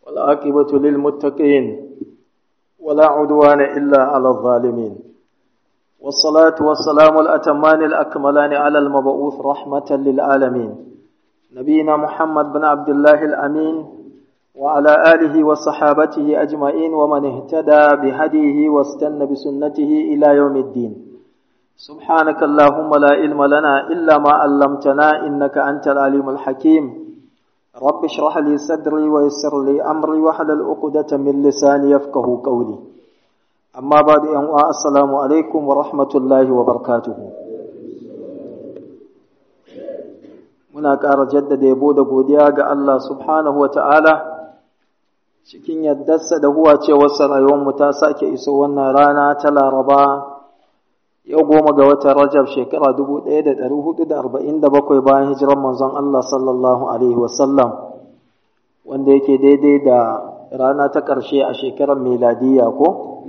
والعاقبة للمتقين ولا عدوان إلا على الظالمين والصلاة والسلام الأتمان الأكملان على المبعوث رحمة للعالمين نبينا محمد بن عبد الله الأمين وعلى آله وصحابته أجمعين ومن اهتدى بهديه واستنى بسنته إلى يوم الدين سبحانك اللهم لا علم لنا إلا ما علمتنا إنك أنت العليم الحكيم رب اشرح لي صدري ويسر لي أمري واحلل عقدة من لساني يفقه قولي أما بعد أن السلام عليكم ورحمة الله وبركاته muna ƙara jaddada yabo da godiya ga Allah subhanahu wa ta'ala cikin yaddarsa da huwa cewarsa rayuwarmu ta sake iso wannan rana ta laraba yau goma ga watan rajab shekara 1447 bayan hijiran manzon Allah sallallahu Alaihi wasallam wanda yake daidai da rana ta ƙarshe a shekarar meladiya ko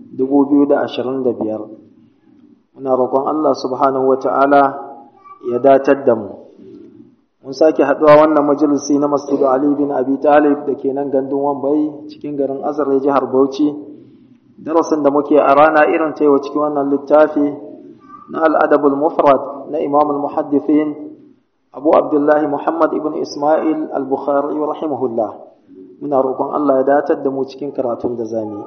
2025 muna roƙon Allah subhanahu wa ta'ala ya datar da mu mun sake haɗuwa wannan majalisi na masjidu Ali bin Abi Talib da ke nan gandun Wambai cikin garin Azare jihar Bauchi darasin da muke a rana irin ta yau cikin wannan littafi na al'adabul mufrad na imam al-muhaddithin abu abdullahi muhammad ibn ismail al-bukhari rahimahullah muna roƙon Allah ya datar da mu cikin karatun da zami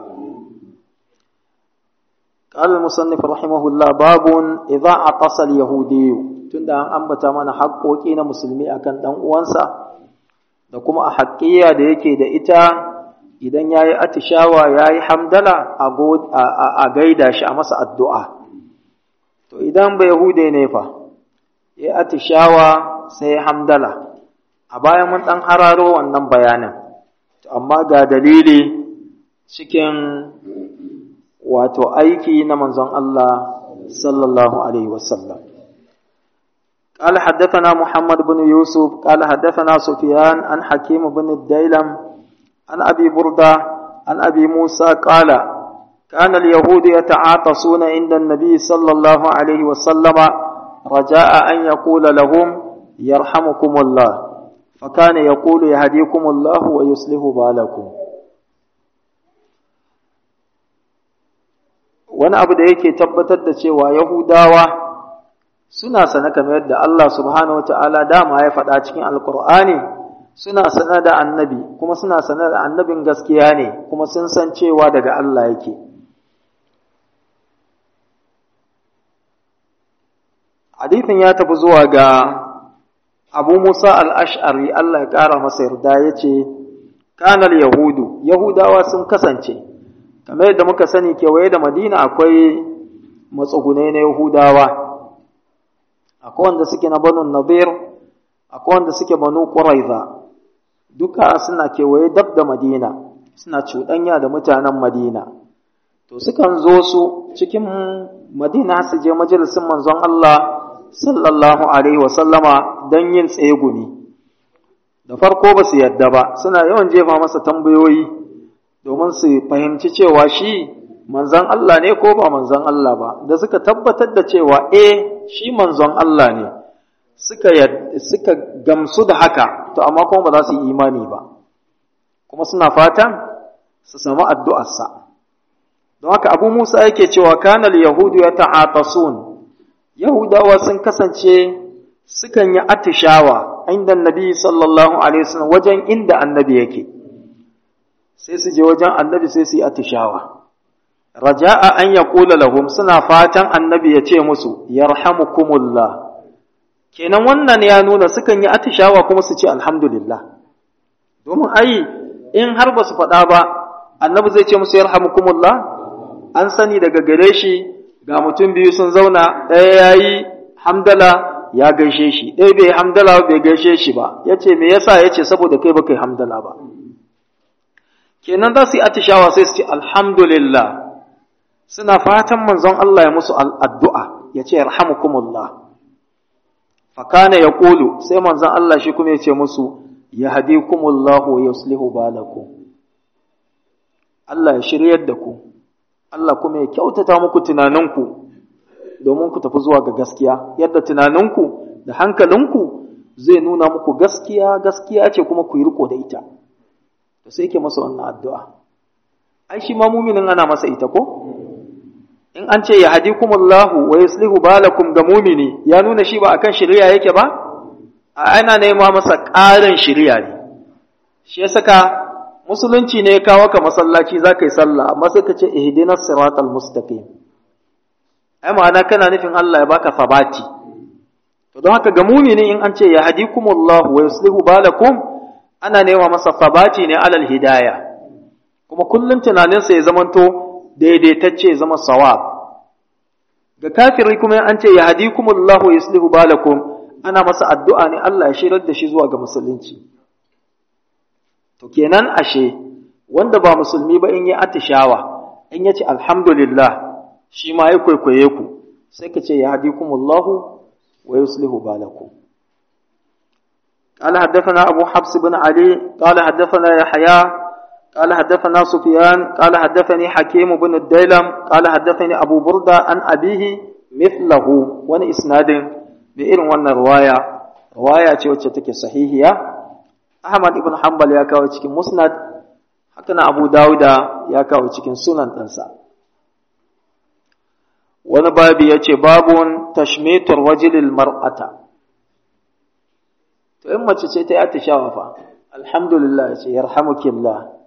قال المصنف رحمه الله باب إذا عطس اليهودي tunda an ambata mana haƙoƙi na musulmi akan ɗan uwansa da kuma a haƙƙiya da yake da ita idan ya yi atishawa ya yi hamdala a gaida shi a masa addu'a. To idan bai hude ne fa, ya atishawa sai ya hamdala, a bayan mun ɗan hararo wannan bayanin, amma ga dalili cikin wato aiki na manzon Allah sallallahu Alaihi wasallam. قال حدثنا محمد بن يوسف قال حدثنا سفيان عن حكيم بن الديلم عن أبي بردة عن أبي موسى قال كان اليهود يتعاطسون عند النبي صلى الله عليه وسلم رجاء أن يقول لهم يرحمكم الله فكان يقول يهديكم الله ويصلح بالكم wani abu da yake tabbatar da cewa Yahudawa suna sane kamar yadda Allah subhanahu wa ta'ala dama ya faɗa cikin Alƙur'ani suna sanar da annabi kuma suna sanar da annabin gaskiya ne kuma sun san cewa daga Allah yake hadithin ya tafi zuwa ga abu musa al'ash'ari Allah ya ƙara masa yarda ya ce kanar yahudu yahudawa sun kasance kamar yadda muka sani kewaye da madina akwai matsugunai na yahudawa akwai wanda suke na banu nadir akwai wanda suke banu ƙuraiza duka suna kewaye dab da Madina suna cuɗanya da mutanen Madina to sukan zo su cikin Madina su je majalisin manzon Allah sallallahu alaihi wa sallama don yin tsegumi da farko ba su yadda ba suna yawan jefa masa tambayoyi domin su fahimci cewa shi manzon Allah ne ko ba manzon Allah ba da suka tabbatar da cewa eh shi manzon Allah ne suka suka gamsu da haka to amma kuma ba za su yi imani ba kuma suna fatan su samu addu'arsa don haka abu musa yake cewa kanal yahudu ya ta'atasun yahudawa sun kasance sukan yi atishawa inda annabi sallallahu alaihi wasallam wajen inda annabi yake sai su je wajen annabi sai su yi atishawa raja'a an yaqula lahum suna fatan annabi ya ce musu yarhamukumullah kenan wannan ya nuna sukan yi atishawa kuma su ce alhamdulillah domin ai in har ba su faɗa ba annabi zai ce musu yarhamukumullah an sani daga gare shi ga mutum biyu sun zauna ɗaya ya yi hamdala ya gaishe shi ɗaya bai hamdala bai gaishe shi ba ya ce me yasa ya ce saboda kai baka yi hamdala ba kenan za su yi atishawa sai su ce alhamdulillah suna fatan manzon Allah ya musu addu'a ya ce yarhamukumullah fakana ya ƙulu sai manzan Allah shi kuma ya ce musu ya hadi kumullahu ya yuslihu balakum Allah ya shiryar da ku Allah kuma ya kyautata muku tunaninku domin ku tafi zuwa ga gaskiya yadda tunaninku da hankalinku zai nuna muku gaskiya gaskiya ce kuma ku yi riko da ita to sai yake masa wannan addu'a ai shi ma muminin ana masa ita ko in an ce ya hadikumullahu wa yuslihu balakum ga mumini ya nuna shi ba akan shari'a yake ba a ana nema masa ƙarin shari'a ne shi ya saka musulunci ne ya kawo ka masallaci za ka yi sallah amma sai ka ce ihdinas siratal mustaqim ai ma'ana kana nufin Allah ya baka sabati to don haka ga mumini in an ce ya hadikumullahu wa yuslihu balakum ana nema masa sabati ne alal hidaya kuma kullum tunaninsa ya zamanto daidaitacce ya zama sawab ga kafiri kuma an ce ya hadikumullahu wa yuslihu balakum ana masa addu'a ne Allah ya shirar da shi zuwa ga musulunci to kenan ashe wanda ba musulmi ba in yi atishawa in yace alhamdulillah shi ma ya kwaikwaye ku sai ka ce ya hadikumullahu wa yuslihu balakum قال حدثنا أبو حفص بن علي قال حدثنا يحيى قال حدثنا سفيان قال حدثني حكيم بن الديلم قال حدثني أبو بردة عن أبيه مثله وان إسناد بإن وان رواية رواية وتشتك صحيحية أحمد بن حنبل يا كاو cikin مسند حكنا أبو داود يا كاو cikin sunan ɗansa wani babi ya ce babun tashmitar wajilil mar'ata to in mace ce ta yi atishawa fa alhamdulillah ya ce yarhamukillah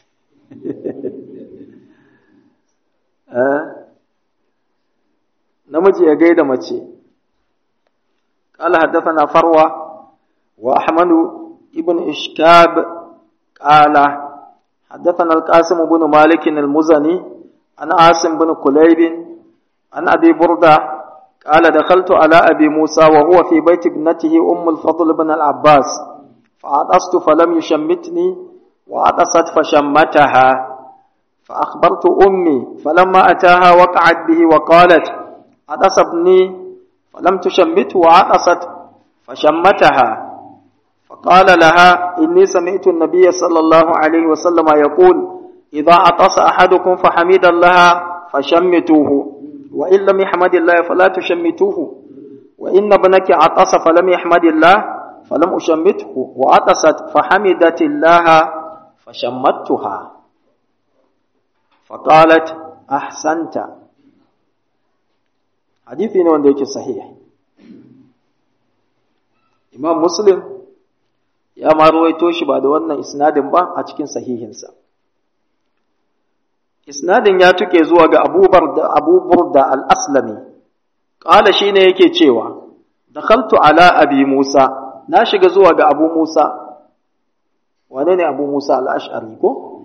namiji ya gaida mace قال حدثنا فروة وأحمد ابن إشكاب قال حدثنا القاسم بن مالك المزني عن عاصم بن كليب عن أبي بردة قال دخلت على أبي موسى وهو في بيت ابنته أم الفضل بن العباس فعطست فلم يشمتني وعطست فشمتها فأخبرت أمي فلما أتاها وقعت به وقالت عطس ابني فلم تشمته وعطست فشمتها فقال لها إني سمعت النبي صلى الله عليه وسلم يقول إذا عطس أحدكم فحمد الله فشمتوه وإن لم يحمد الله فلا تشمتوه وإن ابنك عطس فلم يحمد الله فلم أشمته وعطست فحمدت الله فشمتها فقالت أحسنت حديثي ne wanda yake sahih Imam Muslim ya ma ruwaito shi ba da wannan isnadin ba a cikin sahihinsa isnadin ya tuke zuwa ga abubar da abubur da al-aslami qala shine yake cewa dakhaltu ala abi musa na shiga zuwa ga abu musa wane ne abu musa al-ash'ari ko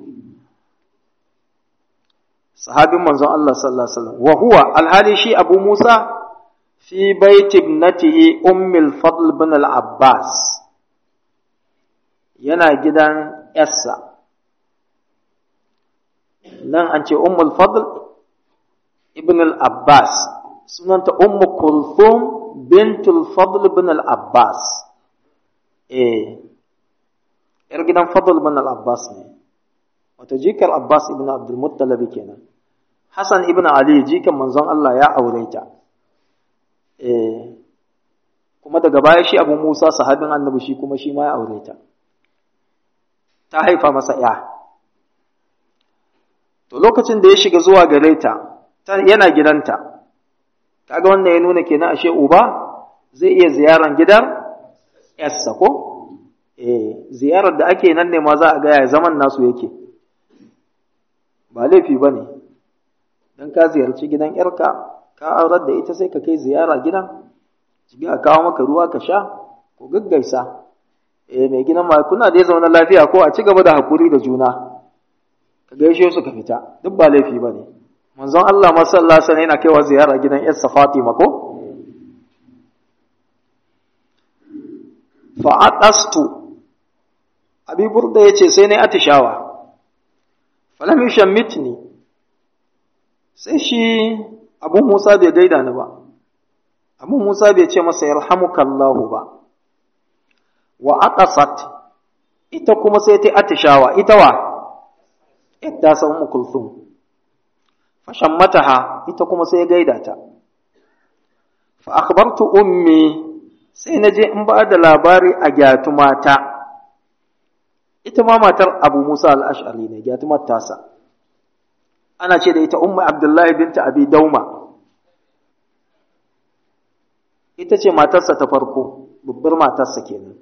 sahabin manzon Allah sallallahu alaihi wasallam wa huwa alhali shi abu musa fi baiti ibnatihi ummul fadl bin al-abbas yana gidan yassa nan an ce ummul fadl ibn al-abbas sunanta ummu kulthum bintul fadl ibn al-abbas eh yar gidan fadl ibn al-abbas ne wato jikar abbas ibn abdul muttalib kenan hasan ibn ali jikan manzon Allah ya aure ta eh kuma daga baya shi abu musa sahabin annabi shi kuma shi ma ya aure ta ta haifa masa ya to lokacin da ya shiga zuwa gare ta yana gidanta kaga wannan ya nuna kenan ashe uba zai iya ziyaran gidan yarsa ko eh ziyarar da ake nan ne ma za a ga ya zaman nasu yake ba laifi bane dan ka ziyarci gidan yarka ka aurar da ita sai ka kai ziyara gidan jibi a kawo maka ruwa ka sha ko gaggaisa eh mai gidan ma kuna da zauna lafiya ko a ci gaba da hakuri da juna ka gaishe su ka fita duk ba laifi ba ne manzon Allah masalla sana yana kaiwa ziyara gidan yarsa Fatima ko fa'adastu abi burda yace sai nayi atishawa falam yushammitni sai shi abu Musa bai gaida ni ba abu Musa bai ce masa yarhamukallahu ba wa aqasat ita kuma sai ta atishawa ita wa ita sa ummu kulthum fashammataha ita kuma sai gaida ta fa akhbartu ummi sai naje in ba da labari a gyatu mata ita ma matar abu musa al'ash'ari ne gyatumar tasa ana ce da ita umma abdullahi binta abi dauma ita ce matarsa ta farko babbar matarsa kenan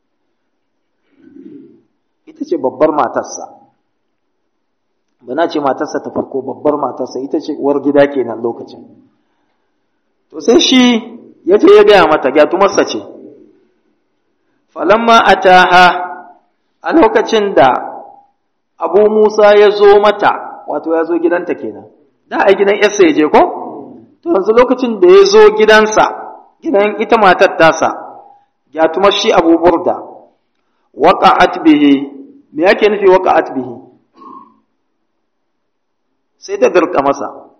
ita ce babbar matarsa ba na ce matarsa ta farko babbar matarsa ita ce uwar gida kenan lokacin to sai shi ya ce ya gaya mata gyatumarsa ce falamma ataha a lokacin da abu musa ya zo mata wato ya zo gidanta kenan da a gidan yarsa ya je ko to yanzu lokacin da ya zo gidansa gidan ita matar tasa gyatumar shi abu burda waqa'at bihi me yake nufi waqa'at bihi sai ta dirka masa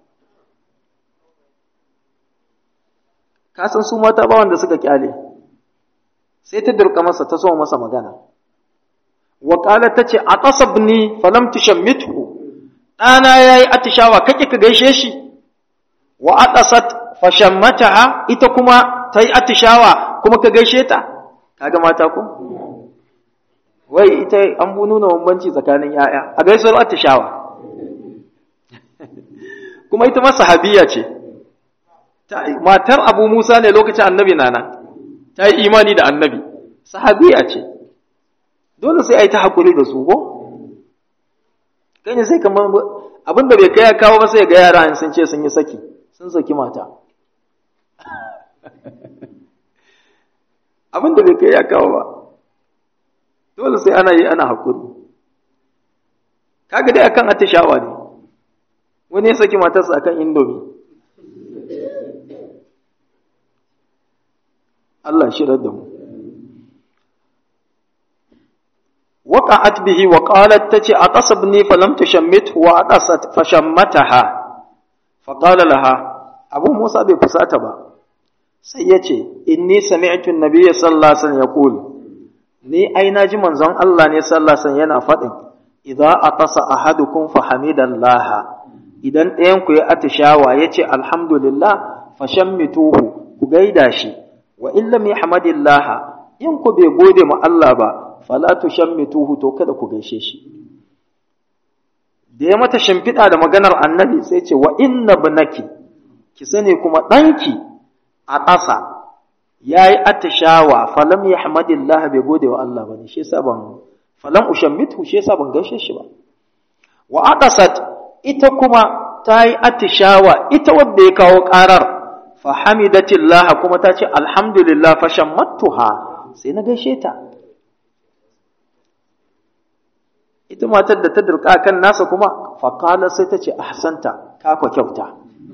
ka san su mata ba wanda suka kyale sai ta dirka masa ta so masa magana wa qalat tace atasabni falam tushammithu dana yayi atishawa kake ka gaishe shi wa atasat fashammataha ita kuma tayi atishawa kuma ka gaishe ta kaga mata ko wai ita an bu nuna bambanci tsakanin yaya a gaisuwar atishawa kuma ita ma sahabiya ce matar abu musa ne lokacin annabi nana ta yi imani da annabi sahabiya ce dole sai a yi ta haƙuri da su ko kai ne sai kamar abin da bai kai ya kawo ba sai ga yara sun ce sun yi saki sun saki mata abin da bai kai ya kawo ba dole sai ana yi ana haƙuri kaga dai akan atishawa ne wani ya saki matarsa akan indomi Allah shirar da mu وقعت به وقالت تتي أقصبني فلم تشمته وأقصت فشمتها فقال لها أبو موسى بفساتة سيتي إني سمعت النبي صلى الله عليه وسلم يقول ni ai na ji manzon Allah ne sallallahu alaihi wasallam yana faɗin idza atasa ahadukum fa hamidallaha idan ɗayan ku ya atishawa yace alhamdulillah fashammituhu ku gaida shi wa in lam yahmadillaha in ku bai gode ma Allah ba fala tushammituhu to kada ku gaishe shi da ya mata shimfiɗa da maganar annabi sai ce wa inna ibnaki ki sani kuma ɗanki a ƙasa yayi atishawa falam yahmadillah bai gode wa Allah bane shi yasa ban falam ushammitu shi yasa ban gaishe shi ba wa aqasat ita kuma ta yi atishawa ita wadda ya kawo ƙarar fa hamidatillah kuma ta ce alhamdulillah fa shammattuha sai na gaishe ta ita matar da ta dirka kan nasa kuma faƙala sai ta ce ahsanta ka kwa kyauta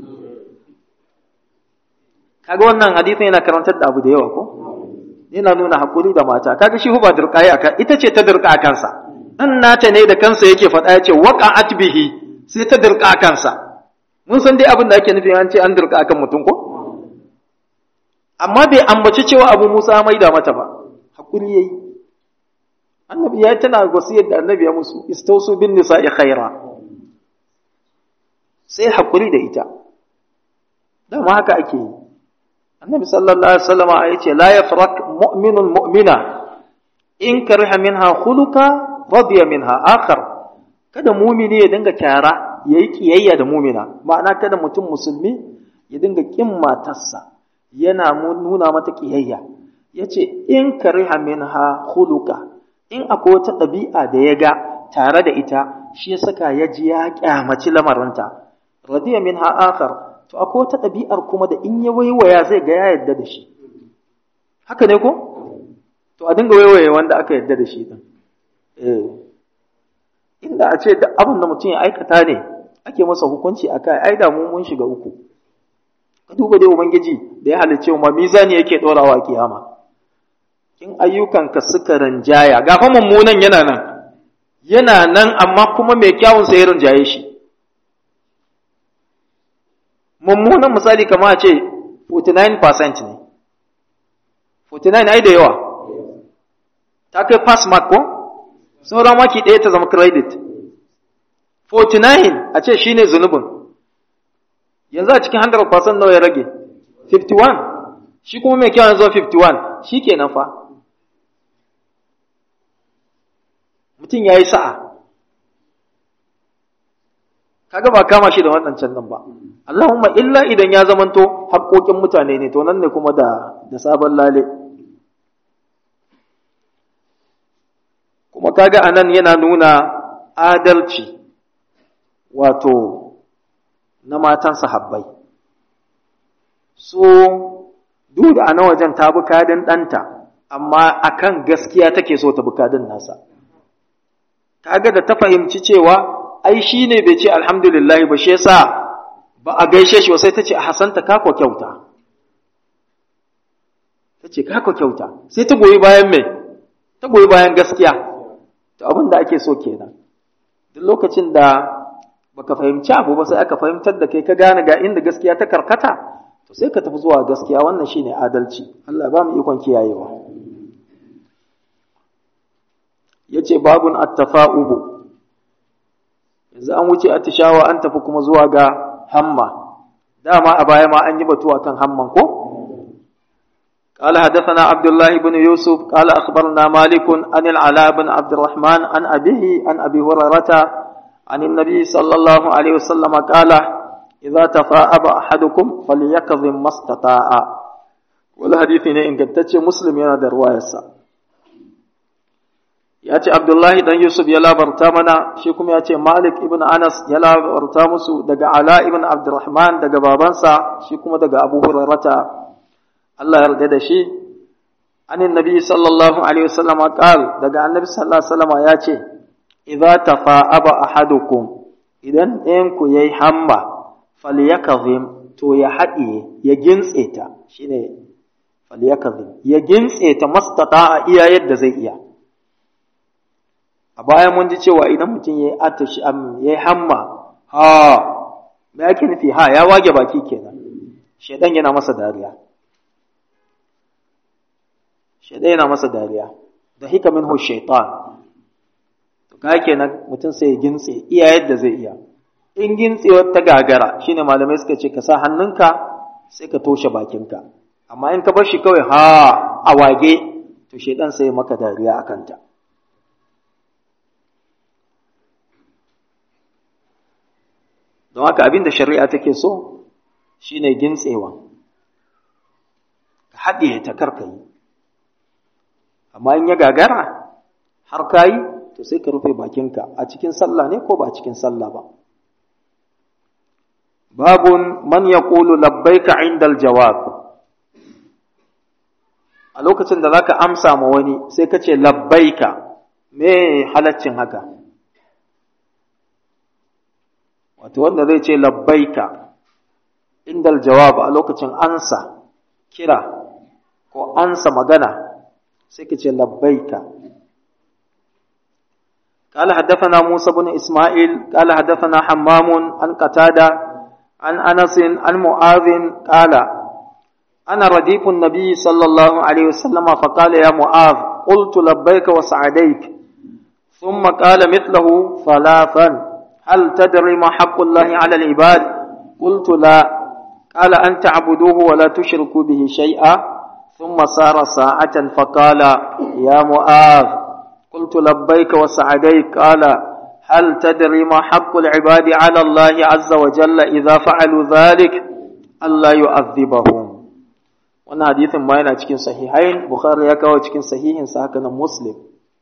kaga wannan hadisin yana karantar da abu da yawa ko yana nuna hakuri da mata kaga shi ba dirka yi akan ita ce ta dirka a kansa dan nata ne da kansa yake faɗa ya ce waqa'at bihi sai ta dirka a kansa mun san dai abin da ake nufi an ce an dirka akan mutum ko amma bai ambaci cewa abu Musa maida mata ba hakuri yayi annabi ya tana wasiyar da annabi ya musu istausu bin nisa'i khaira sai hakuri da ita dama haka ake yi annabi sallallahu alaihi wasallam ya ce la yafrak mu'minun mu'mina in kariha minha khuluqa radiya minha akhar kada mumini ya dinga kyara yayi kiyayya da mumina ma'ana kada mutum musulmi ya dinga kin matarsa yana nuna mata kiyayya yace in kariha minha khuluqa in akwai wata ɗabi'a da ya ga tare da ita shi ya saka ya ji ya kyamaci lamarinta radiya min ha'akar to akwai wata ɗabi'ar kuma da in ya waiwaya zai ga ya yadda da shi haka ne ko to a dinga waiwaye wanda aka yadda da shi din eh inda a ce duk abin da mutum ya aikata ne ake masa hukunci a kai ai da mu mun shiga uku ka duba dai ubangiji da ya halicce mu mizani yake dorawa a kiyama in ayyukanka suka rinjaya gafa mummunan yana nan yana nan amma kuma mai kyawun sai ya rinjaye shi mummunan misali kama ce 49% ne 49 ai da yawa ta kai pass mark ko sauran maki ɗaya ta zama credit 49 a ce shine zunubin yanzu a cikin 100% nawa ya rage 51 shi kuma mai kyawun zuwa 51 shi kenan fa mutum ya yi sa'a kaga ba kama shi da waɗancan nan ba Allahumma illa idan ya zamanto haƙoƙin mutane ne to nan ne kuma da da sabon lale kuma kaga anan yana nuna adalci wato na matan sahabbai so duk da ana wajen ta bi kadin ɗanta amma akan gaskiya take so ta bi kadin nasa kaga da ta fahimci cewa ai shi ne bai ce alhamdulillah ba shi yasa ba a gaishe shi ba sai ta ce a hasanta kako kyauta ta ce kako kyauta sai ta goyi bayan mai ta goyi bayan gaskiya to abin da ake so kenan duk lokacin da baka fahimci abu ba sai aka fahimtar da kai ka gane ga inda gaskiya ta karkata to sai ka tafi zuwa gaskiya wannan shine adalci Allah ba mu ikon kiyayewa yace babun at-tafa'ubu yanzu an wuce atishawa an tafi kuma zuwa ga hamma dama a baya ma an yi batu akan hamman ko قال حدثنا عبد الله بن يوسف قال أخبرنا مالك عن العلاء بن عبد الرحمن عن أبيه عن أبي هريرة عن النبي صلى الله عليه وسلم قال إذا تفاءب أحدكم فليكظم ما استطاع والحديث إن كنت مسلم ينادى رواية ya ce Abdullahi dan Yusuf ya labarta mana shi kuma ya ce Malik ibn Anas ya labarta musu daga Ala ibn Abdurrahman daga babansa shi kuma daga Abu Hurairata Allah ya yarda da shi anin nabi sallallahu alaihi wasallam qal daga annabi sallallahu alaihi wasallam ya ce idza tafa'aba ahadukum idan ɗayan ku yayi hamma falyakazim to ya haɗiye ya gintse ta shine falyakazim ya gintse ta mastata a iya yadda zai iya a bayan mun ji cewa idan mutum ya yi atashi ya yi hamma ha me ake nufi ha ya wage baki kenan shaidan yana masa dariya shaidan yana masa dariya da hika minhu shaitan to ka kenan mutum sai ya gintse iya yadda zai iya in gintsewar ta gagara shine malamai suka ce ka sa hannunka sai ka toshe bakinka amma in ka bar shi kawai ha a wage to shaidan sai maka dariya a kanta don haka abin da shari'a take so shine gintsewa ka haɗe ta karkayi amma in ya gagara har kayi to sai ka rufe bakinka a cikin sallah ne ko ba a cikin sallah ba babun man yaqulu labbaika indal jawab a lokacin da zaka amsa ma wani sai ka ce labbaika me halaccin haka wato wanda zai ce labbaika indal jawab a lokacin ansa kira ko ansa magana sai ka ce labbaika قال حدثنا موسى بن إسماعيل قال حدثنا حمام عن قتادة عن أنس عن معاذ قال أنا رديف النبي صلى الله عليه وسلم فقال يا معاذ قلت لبيك وسعديك ثم قال مثله ثلاثا هل تدري ما حق الله على العباد قلت لا قال أن تعبدوه ولا تشركوا به شيئا ثم سار ساعة فقال يا معاذ قلت لبيك وسعديك قال هل تدري ما حق العباد على الله عز وجل إذا فعلوا ذلك ألا يعذبهم wannan hadithin ma yana cikin sahihain bukhari ya kawo cikin sahihinsa haka nan muslim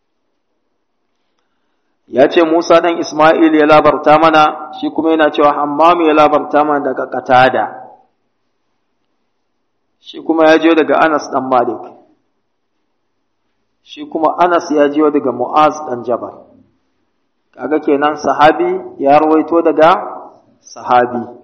ya ce Musa ɗan Ismail ya labarta mana, shi kuma yana cewa Hammamu ya labarta mana daga Katada, shi kuma ya je daga Anas ɗan Malik, shi kuma Anas ya je daga Mu'az ɗan Jabal. Kaga kenan sahabi ya rawaito daga sahabi.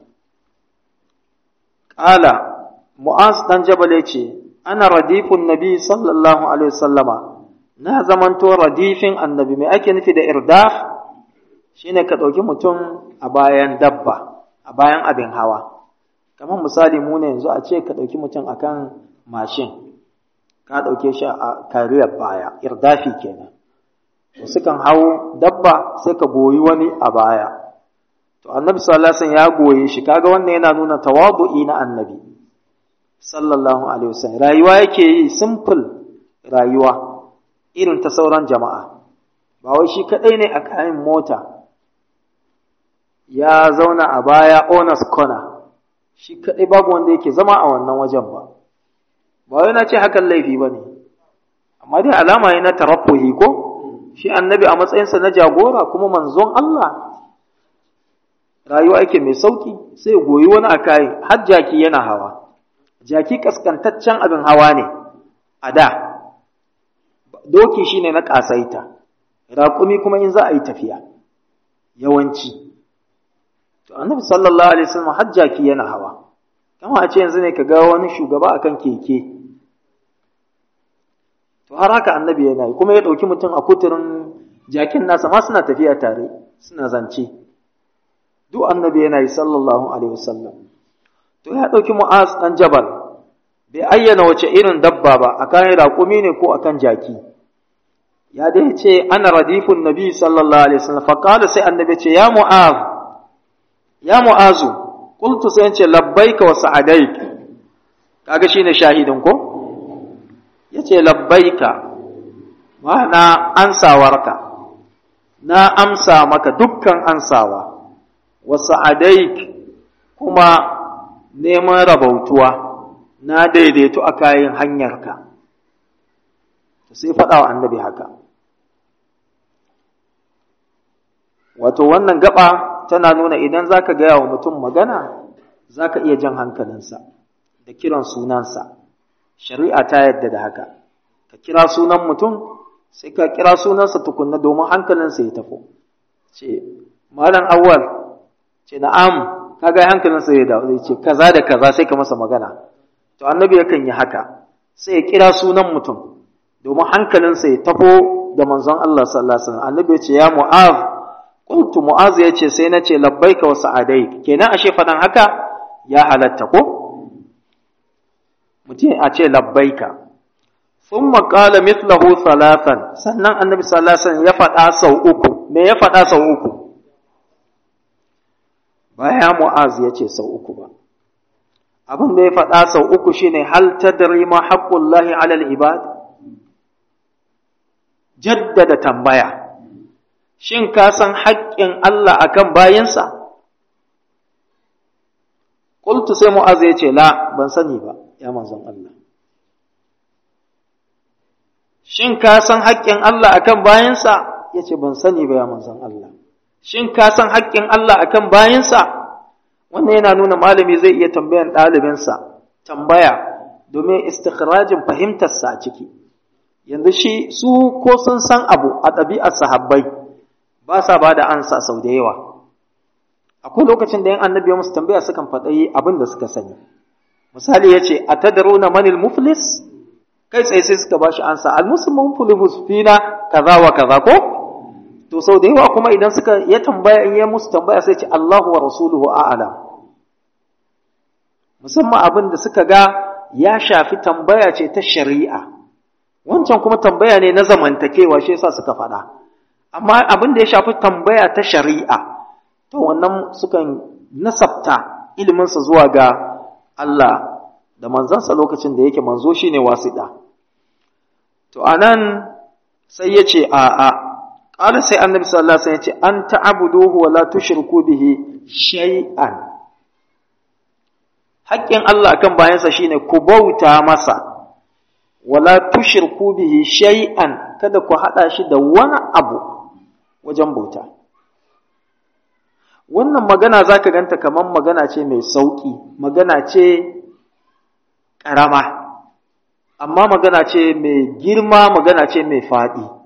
Ƙala, Mu'az ɗan Jabal ya ce, Ana radifun Nabi sallallahu Alaihi wasallama. na zamanto radifin annabi mai ake nufi da irdaf shine ka ɗauki mutum a bayan dabba a bayan abin hawa kamar misali mu ne yanzu a ce ka ɗauki mutum akan mashin ka ɗauke shi a kariyar baya irdafi kenan to sukan hau dabba sai ka goyi wani a baya to annabi sallallahu alaihi ya goye shi kaga wannan yana nuna tawadu'i na annabi sallallahu alaihi wasallam rayuwa yake yi simple rayuwa irin ta sauran jama'a ba wai shi kaɗai ne a kayan mota ya zauna a baya owners corner shi kaɗai babu wanda yake zama a wannan wajen ba ba wai na ce hakan laifi ba ne amma dai alama ne na tarafuhi ko shi annabi a matsayinsa na jagora kuma manzon Allah rayuwa yake mai sauki sai goyi wani a kayan har jaki yana hawa jaki kaskantaccen abin hawa ne a da doki shine na ƙasaita raƙumi kuma in za a yi tafiya yawanci to annabi sallallahu alaihi wasallam har jaki yana hawa kama a ce yanzu ne ka ga wani shugaba akan keke to har haka annabi yana yi kuma ya ɗauki mutum a kuturin jakin nasa ma suna tafiya tare suna zance duk annabi yana yi sallallahu alaihi wasallam to ya ɗauki mu'az ɗan jabal bai ayyana wace irin dabba ba akan raƙumi ne ko akan jaki ya dai ce ana radifun nabi sallallahu alaihi wasallam fa qala sai annabi ce ya mu'az ya mu'azu qultu sai ce labbaika wa sa'adaik kaga shine shahidin ko yace labbaika ma'ana ansawarka na amsa maka dukkan ansawa wa sa'adaik kuma neman rabautuwa na daidaito a kayan hanyarka sai faɗa wa annabi haka wato wannan gaba tana nuna idan za ka gaya wa mutum magana za ka iya jan hankalinsa da kiran sunansa shari'a ta yadda da haka ka kira sunan mutum sai ka kira sunansa tukunna domin hankalinsa ya tafi ce malam awwal ce na'am kaga hankalinsa ya dawo zai ce kaza da kaza sai ka masa magana to annabi yakan yi haka sai ya kira sunan mutum domin hankalinsa ya tafo da manzon Allah sallallahu alaihi wasallam annabi ya ce ya mu'az qultu mu'az ya ce sai na ce labbaika wa sa'adaik kenan ashe fadan haka ya halatta ko mutum a ce labbaika thumma qala mithlahu thalathan sannan annabi sallallahu alaihi wasallam ya faɗa sau uku me ya faɗa sau uku baya mu'az ya ce sau uku ba abin da ya faɗa sau uku shine hal tadri ma haqqullahi 'ala al-ibad jaddada tambaya shin ka san haƙƙin Allah akan bayinsa qultu sai mu'az ya ce la ban sani ba ya manzon Allah shin ka san haƙƙin Allah akan bayinsa yace ban sani ba ya manzon Allah shin ka san haƙƙin Allah akan bayinsa wannan yana nuna malami zai iya tambayan ɗalibinsa tambaya domin istikhrajin fahimtarsa a ciki yanzu shi su ko sun san abu a ɗabi'ar sahabbai ba sa ba da ansa sau da yawa akwai lokacin da yan annabi ya musu tambaya sukan faɗi abin da suka sani misali ya ce a tadaruna manil muflis kai tsaye sai suka ba shi ansa al muslimun fulihus fina kaza wa kaza ko to sau da yawa kuma idan suka ya tambaya in ya musu tambaya sai ce Allahu wa rasuluhu a'lam musamman abin da suka ga ya shafi tambaya ce ta shari'a wancan kuma tambaya ne na zamantakewa shi yasa suka faɗa amma abin da ya shafi tambaya ta shari'a to wannan sukan nasabta iliminsa zuwa ga Allah da manzansa lokacin da yake manzo shine wasiɗa to anan sai ya ce a'a قال سي النبي صلى الله عليه وسلم أن تعبدوه ولا تشركوا به شيئا haƙƙin Allah kan bayansa shine ku bauta masa wala tushirku bihi shay'an kada ku haɗa shi da wani abu wajen bauta wannan magana zaka ganta kamar magana ce mai sauƙi magana ce ƙarama amma magana ce mai girma magana ce mai faɗi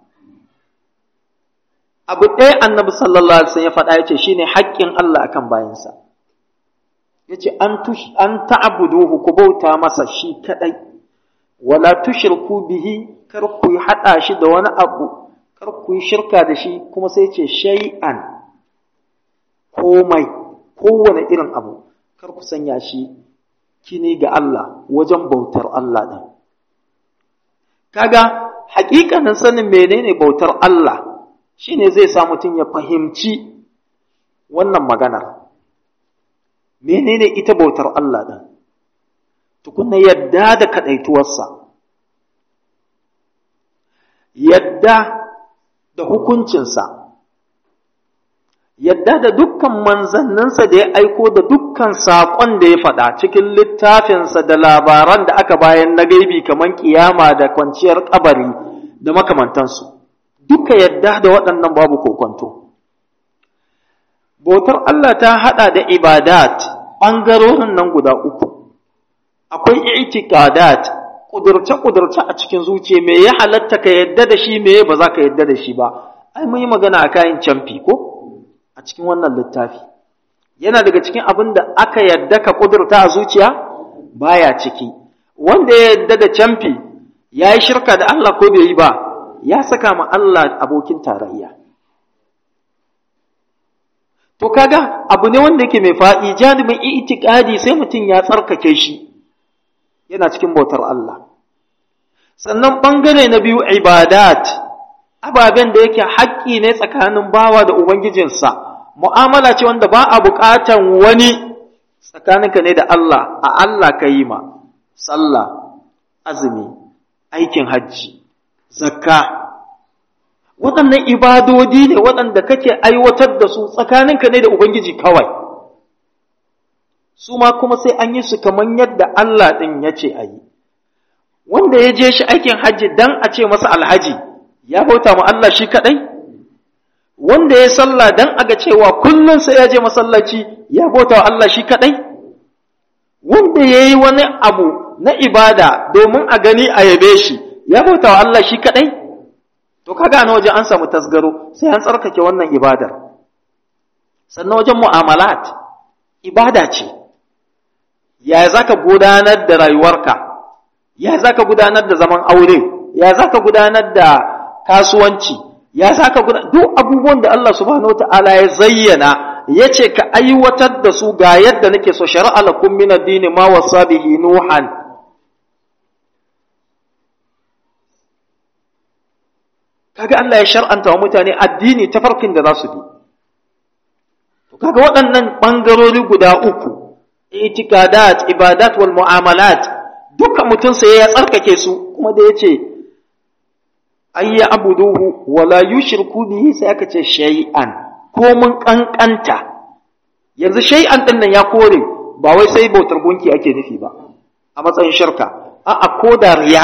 abu ɗaya annabi sallallahu alaihi wasallam ya faɗa yace shine haƙƙin Allah akan bayansa yace an tush an ta'buduhu ku bauta masa shi kadai wala tushriku bihi kar ku hada shi da wani abu kar ku yi shirka da shi kuma sai yace shay'an komai kowane irin abu kar ku sanya shi kini ga Allah wajen bautar Allah din kaga haƙiƙanin sanin menene bautar Allah shi ne zai sa mutum ya fahimci wannan maganar menene ita bautar Allah ɗin tukunna yadda da kaɗaituwarsa yadda da hukuncinsa yadda da dukkan manzanninsa da ya aiko da dukkan saƙon da ya faɗa cikin littafinsa da labaran da aka bayan na gaibi kamar kiyama da kwanciyar kabari da makamantansu duka yadda da waɗannan babu kokonto bautar Allah ta haɗa da ibadat ɓangarorin nan guda uku akwai i'tiqadat kudurce-kudurce a cikin zuciya me ya halatta ka yadda da shi me ba za ka yadda da shi ba ai mun yi magana a kayan camfi ko a cikin wannan littafi yana daga cikin abin da aka yadda ka kudurta a zuciya baya ciki wanda ya yadda da camfi ya yi shirka da Allah ko bai yi ba ya saka ma Allah abokin tarayya to kaga abu ne wanda yake mai faɗi janibin itikadi sai mutum ya tsarkake shi yana cikin bautar Allah sannan ɓangare na biyu ibadat ababen da yake haƙƙi ne tsakanin bawa da ubangijinsa mu'amala ce wanda ba a buƙatan wani tsakaninka ne da Allah a Allah ka yi ma sallah azumi aikin hajji zakka waɗannan ibadodi ne waɗanda kake aiwatar da su tsakaninka ne da ubangiji kawai su ma kuma sai an yi su kamar yadda Allah ɗin ya ce a yi wanda ya je shi aikin hajji dan a ce masa alhaji ya bauta ma Allah shi kaɗai wanda ya sallah dan aga cewa kullum sai ya je masallaci ya bauta wa Allah shi kaɗai wanda ya yi wani abu na ibada domin a gani a yabe shi ya bauta wa Allah shi kaɗai to kaga na waje an samu tasgaro sai an tsarkake wannan ibadar sannan wajen mu'amalat ibada ce ya za ka gudanar da rayuwarka ya za ka gudanar da zaman aure ya za ka gudanar da kasuwanci ya za ka gudanar duk abubuwan da Allah subhanahu wa ta'ala ya zayyana ya ce ka aiwatar da su ga yadda nake so shari'a lakum min ad-dini ma wasa bihi nuhan kaga Allah ya shar'anta wa mutane addini ta farkin da za su bi to kaga waɗannan ɓangarori guda uku itikadat ibadat wal mu'amalat duka mutum sai ya tsarkake su kuma da yace ay ya abuduhu wala yushriku bihi sai aka ce shay'an ko mun kankanta yanzu shay'an din nan ya kore ba wai sai bautar gunki ake nufi ba a matsayin shirka a'a ko da riya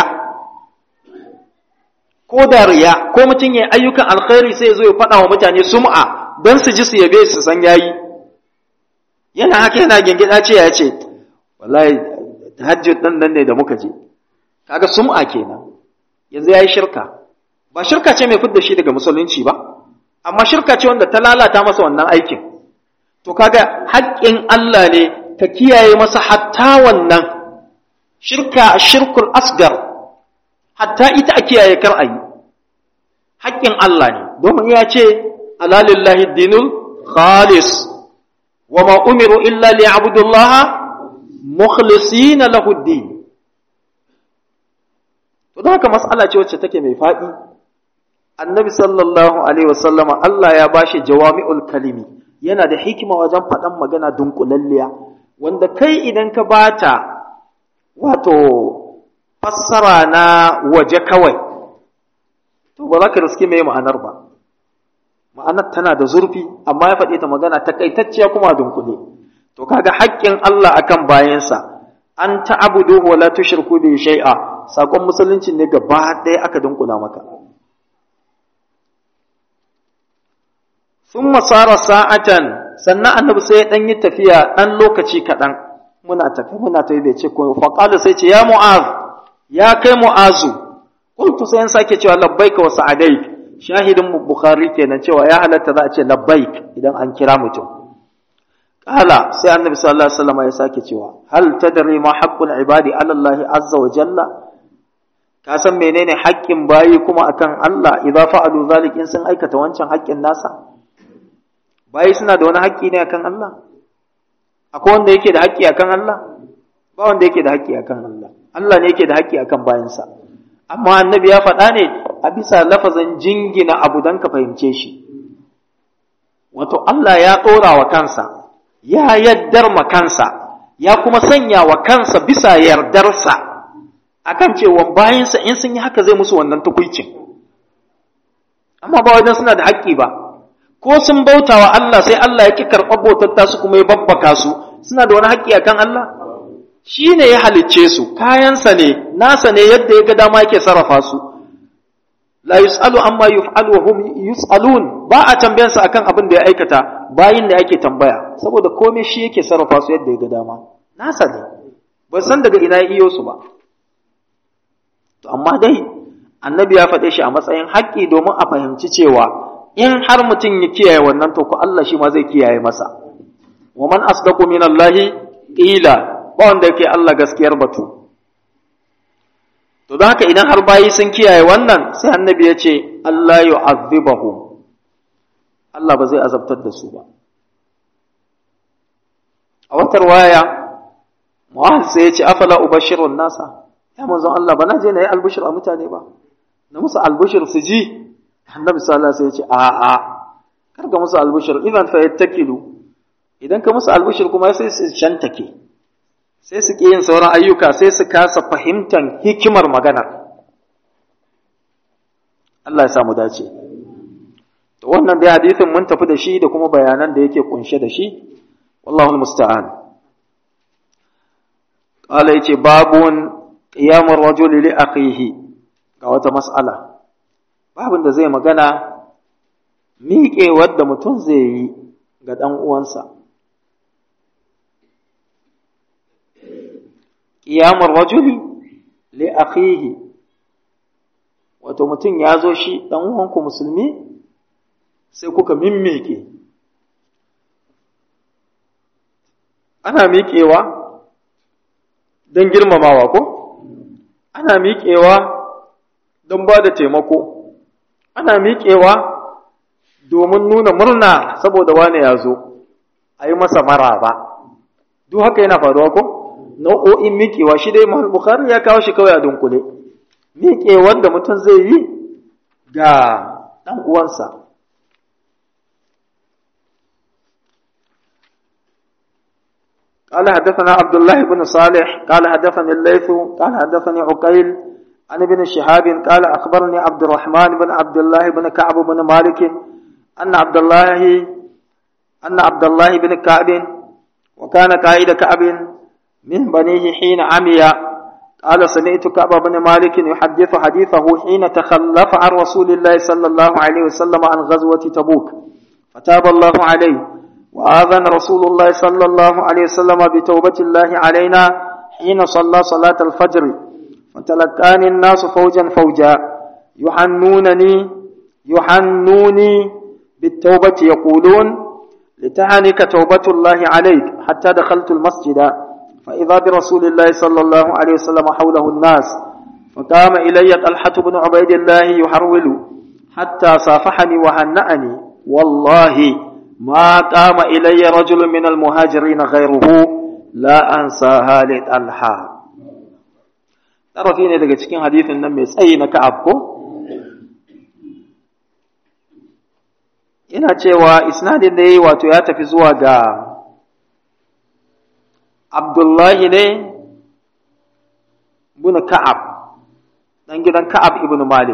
ko da riya ko mutum ya ayyukan alkhairi sai ya zo ya faɗa wa mutane sum'a don su ji su yabe su san yayi yana haka yana gingida ce ya ce wallahi tahajjud dan nan ne da muka je kaga sum'a kenan yanzu yayi shirka ba shirka ce mai fidda shi daga musulunci ba amma shirka ce wanda ta lalata masa wannan aikin to kaga haƙƙin Allah ne ka kiyaye masa hatta wannan shirka shirkul asgar hatta ita a kiyaye kar a yi haƙƙin Allah ne domin ya ce alalillahi dinul khalis wa ma umiru illa li abudullaha mukhlisina lahu din to don haka mas'ala ce wacce take mai faɗi annabi sallallahu alaihi wasallama Allah ya bashi jawami'ul kalimi yana da hikima wajen faɗan magana dunkulalliya wanda kai idan ka bata wato fassara na waje kawai to ba za ka riske mai ma'anar ba ma'anar tana da zurfi amma ya faɗi ta magana takaitacciya kuma dunkule to kaga haƙƙin Allah akan bayansa an ta'budu wa la tushriku bi shay'a sakon musulunci ne gaba ɗaya aka dunkula maka thumma sara sa'atan sannan annabi sai ya dan yi tafiya dan lokaci kaɗan muna tafi muna tafi bai ce ko fa qala sai ce ya mu'az ya kai mu'azu qultu sai an sake cewa labbaika wa sa'adaik shahidin bukhari kenan cewa ya halatta za a ce labbaik idan an kira mutum kala sai annabi sallallahu alaihi wasallam ya sake cewa hal tadri ma haqqul ibadi ala Allah azza wa jalla ka san menene haƙƙin bayi kuma akan Allah idza fa'alu zalik in sun aikata wancan haƙƙin nasa bayi suna da wani haƙƙi ne akan Allah akwai wanda yake da haƙƙi akan Allah ba wanda yake da haƙƙi akan Allah Allah ne yake da haƙƙi akan bayansa amma annabi ya faɗa ne a bisa lafazin jingina abu don ka fahimce shi wato Allah ya ɗora wa kansa ya yaddar ma kansa ya kuma sanya wa kansa bisa yardarsa akan cewa bayansa in sun yi haka zai musu wannan tukuicin amma ba wajen suna da haƙƙi ba ko sun bauta wa Allah sai Allah ya ki karɓar bautar tasu kuma ya babbaka su suna da wani haƙƙi akan Allah shi ne ya halicce su kayansa ne nasa ne yadda ya ga dama yake sarrafa su la yus'alu amma yuf'alu wa hum yus'alun ba a tambayansa akan abin da ya aikata bayin da ake tambaya saboda komai shi yake sarrafa su yadda ya ga dama nasa ne ba san daga ina ya iyo su ba to amma dai annabi ya faɗe shi a matsayin haƙƙi domin a fahimci cewa in har mutum ya kiyaye wannan to ko Allah shi ma zai kiyaye masa wa man asdaqu min Allah qila ba wanda yake Allah gaskiyar batu to don haka idan har bayi sun kiyaye wannan sai annabi ya ce Allah yu'adhibahum Allah ba zai azabtar da su ba a watar waya Mu'ahal sai ya ce afala ubashirun nasa ya manzon Allah ba na je na yi albushir a mutane ba na musu albushir su ji annabi sallallahu alaihi wasallam ya ce a a kar ka musu albushir idan fa yattakilu idan ka musu albushir kuma sai su shantake sai su ƙi yin sauran ayyuka sai su kasa fahimtar hikimar magana Allah ya samu dace to wannan dai hadisin mun tafi da shi da kuma bayanan da yake kunshe da shi wallahu musta'an qala yace babun qiyamur rajuli li akhihi ga wata mas'ala babun da zai magana miƙewar da mutum zai yi ga ɗan uwansa ƙiyamar rajuli li akhihi wato mutum ya zo shi ɗan uwanku musulmi sai kuka mimmike ana miƙewa don girmamawa ko ana miƙewa don ba da taimako ana miƙewa domin nuna murna saboda wane ya zo a yi masa maraba duk haka yana faruwa ko nau'o'in miƙewa shi dai Bukhari ya kawo shi kawai a dunkule miƙewar da mutum zai yi ga ɗan uwansa قال حدثنا عبد الله بن صالح قال حدثني الليث قال حدثني عقيل عن ابن شهاب قال أخبرني عبد الرحمن بن عبد الله بن كعب بن مالك أن عبد الله أن عبد الله بن كعب وكان قائد كعب من بنيه حين عمي قال سمعت كعب بن مالك يحدث حديثه حين تخلف عن رسول الله صلى الله عليه وسلم عن غزوة تبوك فتاب الله عليه وآذن رسول الله صلى الله عليه وسلم بتوبة الله علينا حين صلى صلاة الفجر فتلقاني الناس فوجا فوجا يحنونني يحنوني بالتوبة يقولون لتعنك توبة الله عليك حتى دخلت المسجد فإذا برسول الله صلى الله عليه وسلم حوله الناس فقام إلي طلحة بن عبيد الله يحرول حتى صافحني وهنأني والله ما قام إلي رجل من المهاجرين غيره لا أنساها لطلحة tarafi ne daga cikin hadithin nan mai tsayi na ka'ab ko yana cewa isnadin da ya yi wato ya tafi zuwa ga abdullahi ne bin ka'ab ɗan gidan ka'ab ibn malik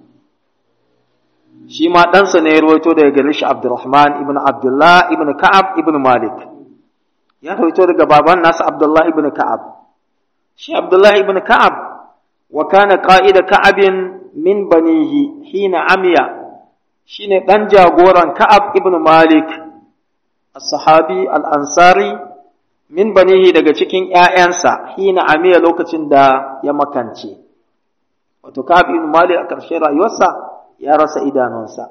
shi ma ɗansa ne ya rawaito daga gare shi abdurrahman ibn abdullah ibn ka'ab ibn malik ya rawaito daga baban nasa abdullah ibn ka'ab shi abdullah ibn ka'ab wa kana qa'ida ka'abin min banihi hina amiya shine ɗan jagoran Ka'ab ibn Malik, as-sahabi al-ansari min banihi daga cikin ‘ya'yansa hina amiya lokacin da ya makance. Wato, Ka'ab ibn Malik a ƙarshen rayuwarsa ya rasa idanunsa.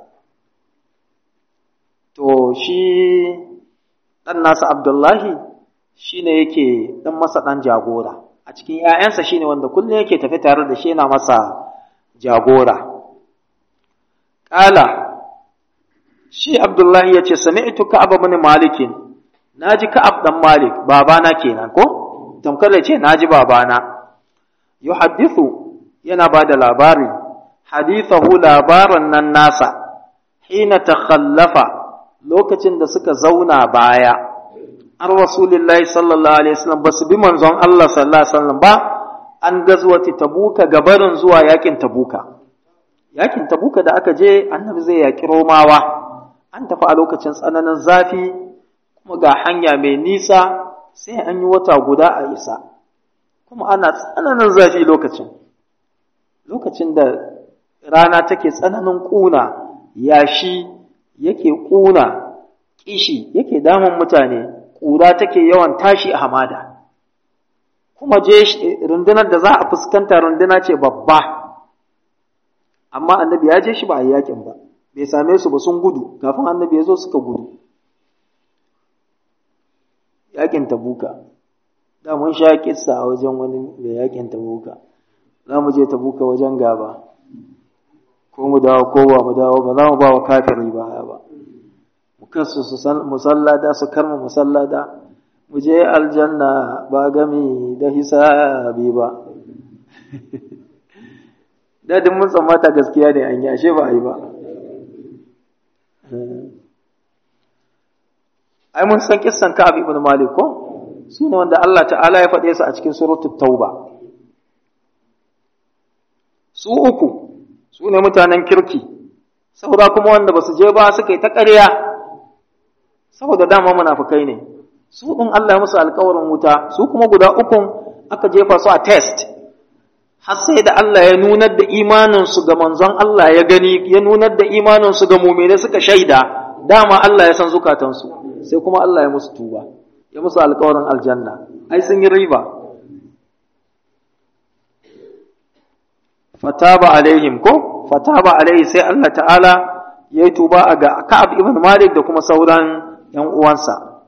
To, shi ɗan nasa Abdullahi shi ne yake ɗan masa ɗan jagora. A cikin ‘ya'yansa shi ne wanda kullum yake tafi tare da shi yana masa jagora. Ƙala, shi Abdullahi ya ce, Sami'tu Ka'ab bin Malikin, na ji Ka'ab ɗan Malik, babana kenan ko? Tamkar da ce, na ji babana. Yu hadithu yana ba da labari, hadithahu labaran nan nasa, hina ta khallafa lokacin da suka zauna baya, an Rasulillahi sallallahu Alaihi wasallam ba su bi manzon Allah sallallahu Alaihi wasallam ba, an gazwati tabuka gabarin zuwa yakin tabuka. yakin tabuka da aka je annabi zai yaki romawa an tafi a lokacin tsananin zafi kuma ga hanya mai nisa sai an yi wata guda a isa kuma ana tsananin zafi lokacin lokacin da rana take tsananin ƙuna yashi yake ƙuna kishi yake damun mutane ƙura take yawan tashi a hamada kuma je rundunar da za a fuskanta runduna ce babba amma annabi ya je shi ba a yakin ba bai same su ba sun gudu kafin annabi ya zo suka gudu yakin tabuka da mun sha kissa a wajen wani mai yakin tabuka za mu je tabuka wajen gaba ko mu dawo ko ba mu dawo ba za mu ba wa kafiri baya ba mu kansu su musallada su karma musallada mu je aljanna ba gami da hisabi ba dadin mun tsammata gaskiya ne an yi ashe ba a yi ba ai mun san kissan Ka'ab ibn Malik ko su ne wanda Allah ta'ala ya faɗe su a cikin suratul Tauba su uku su ne mutanen kirki saboda kuma wanda basu je ba suka yi ta ƙarya saboda dama munafukai ne su ɗin Allah ya musu alƙawarin wuta su kuma guda ukun aka jefa su a test har sai da Allah ya nunar da imaninsu ga manzon Allah ya gani ya nunar da imaninsu ga mumine suka shaida dama Allah ya san zukatansu sai kuma Allah ya musu tuba ya musu alƙawarin aljanna ai sun yi riba fataba alaihim ko fataba alaihi sai Allah ta'ala ya yi tuba ga Ka'ab ibn Malik da kuma sauran ‘yan uwansa.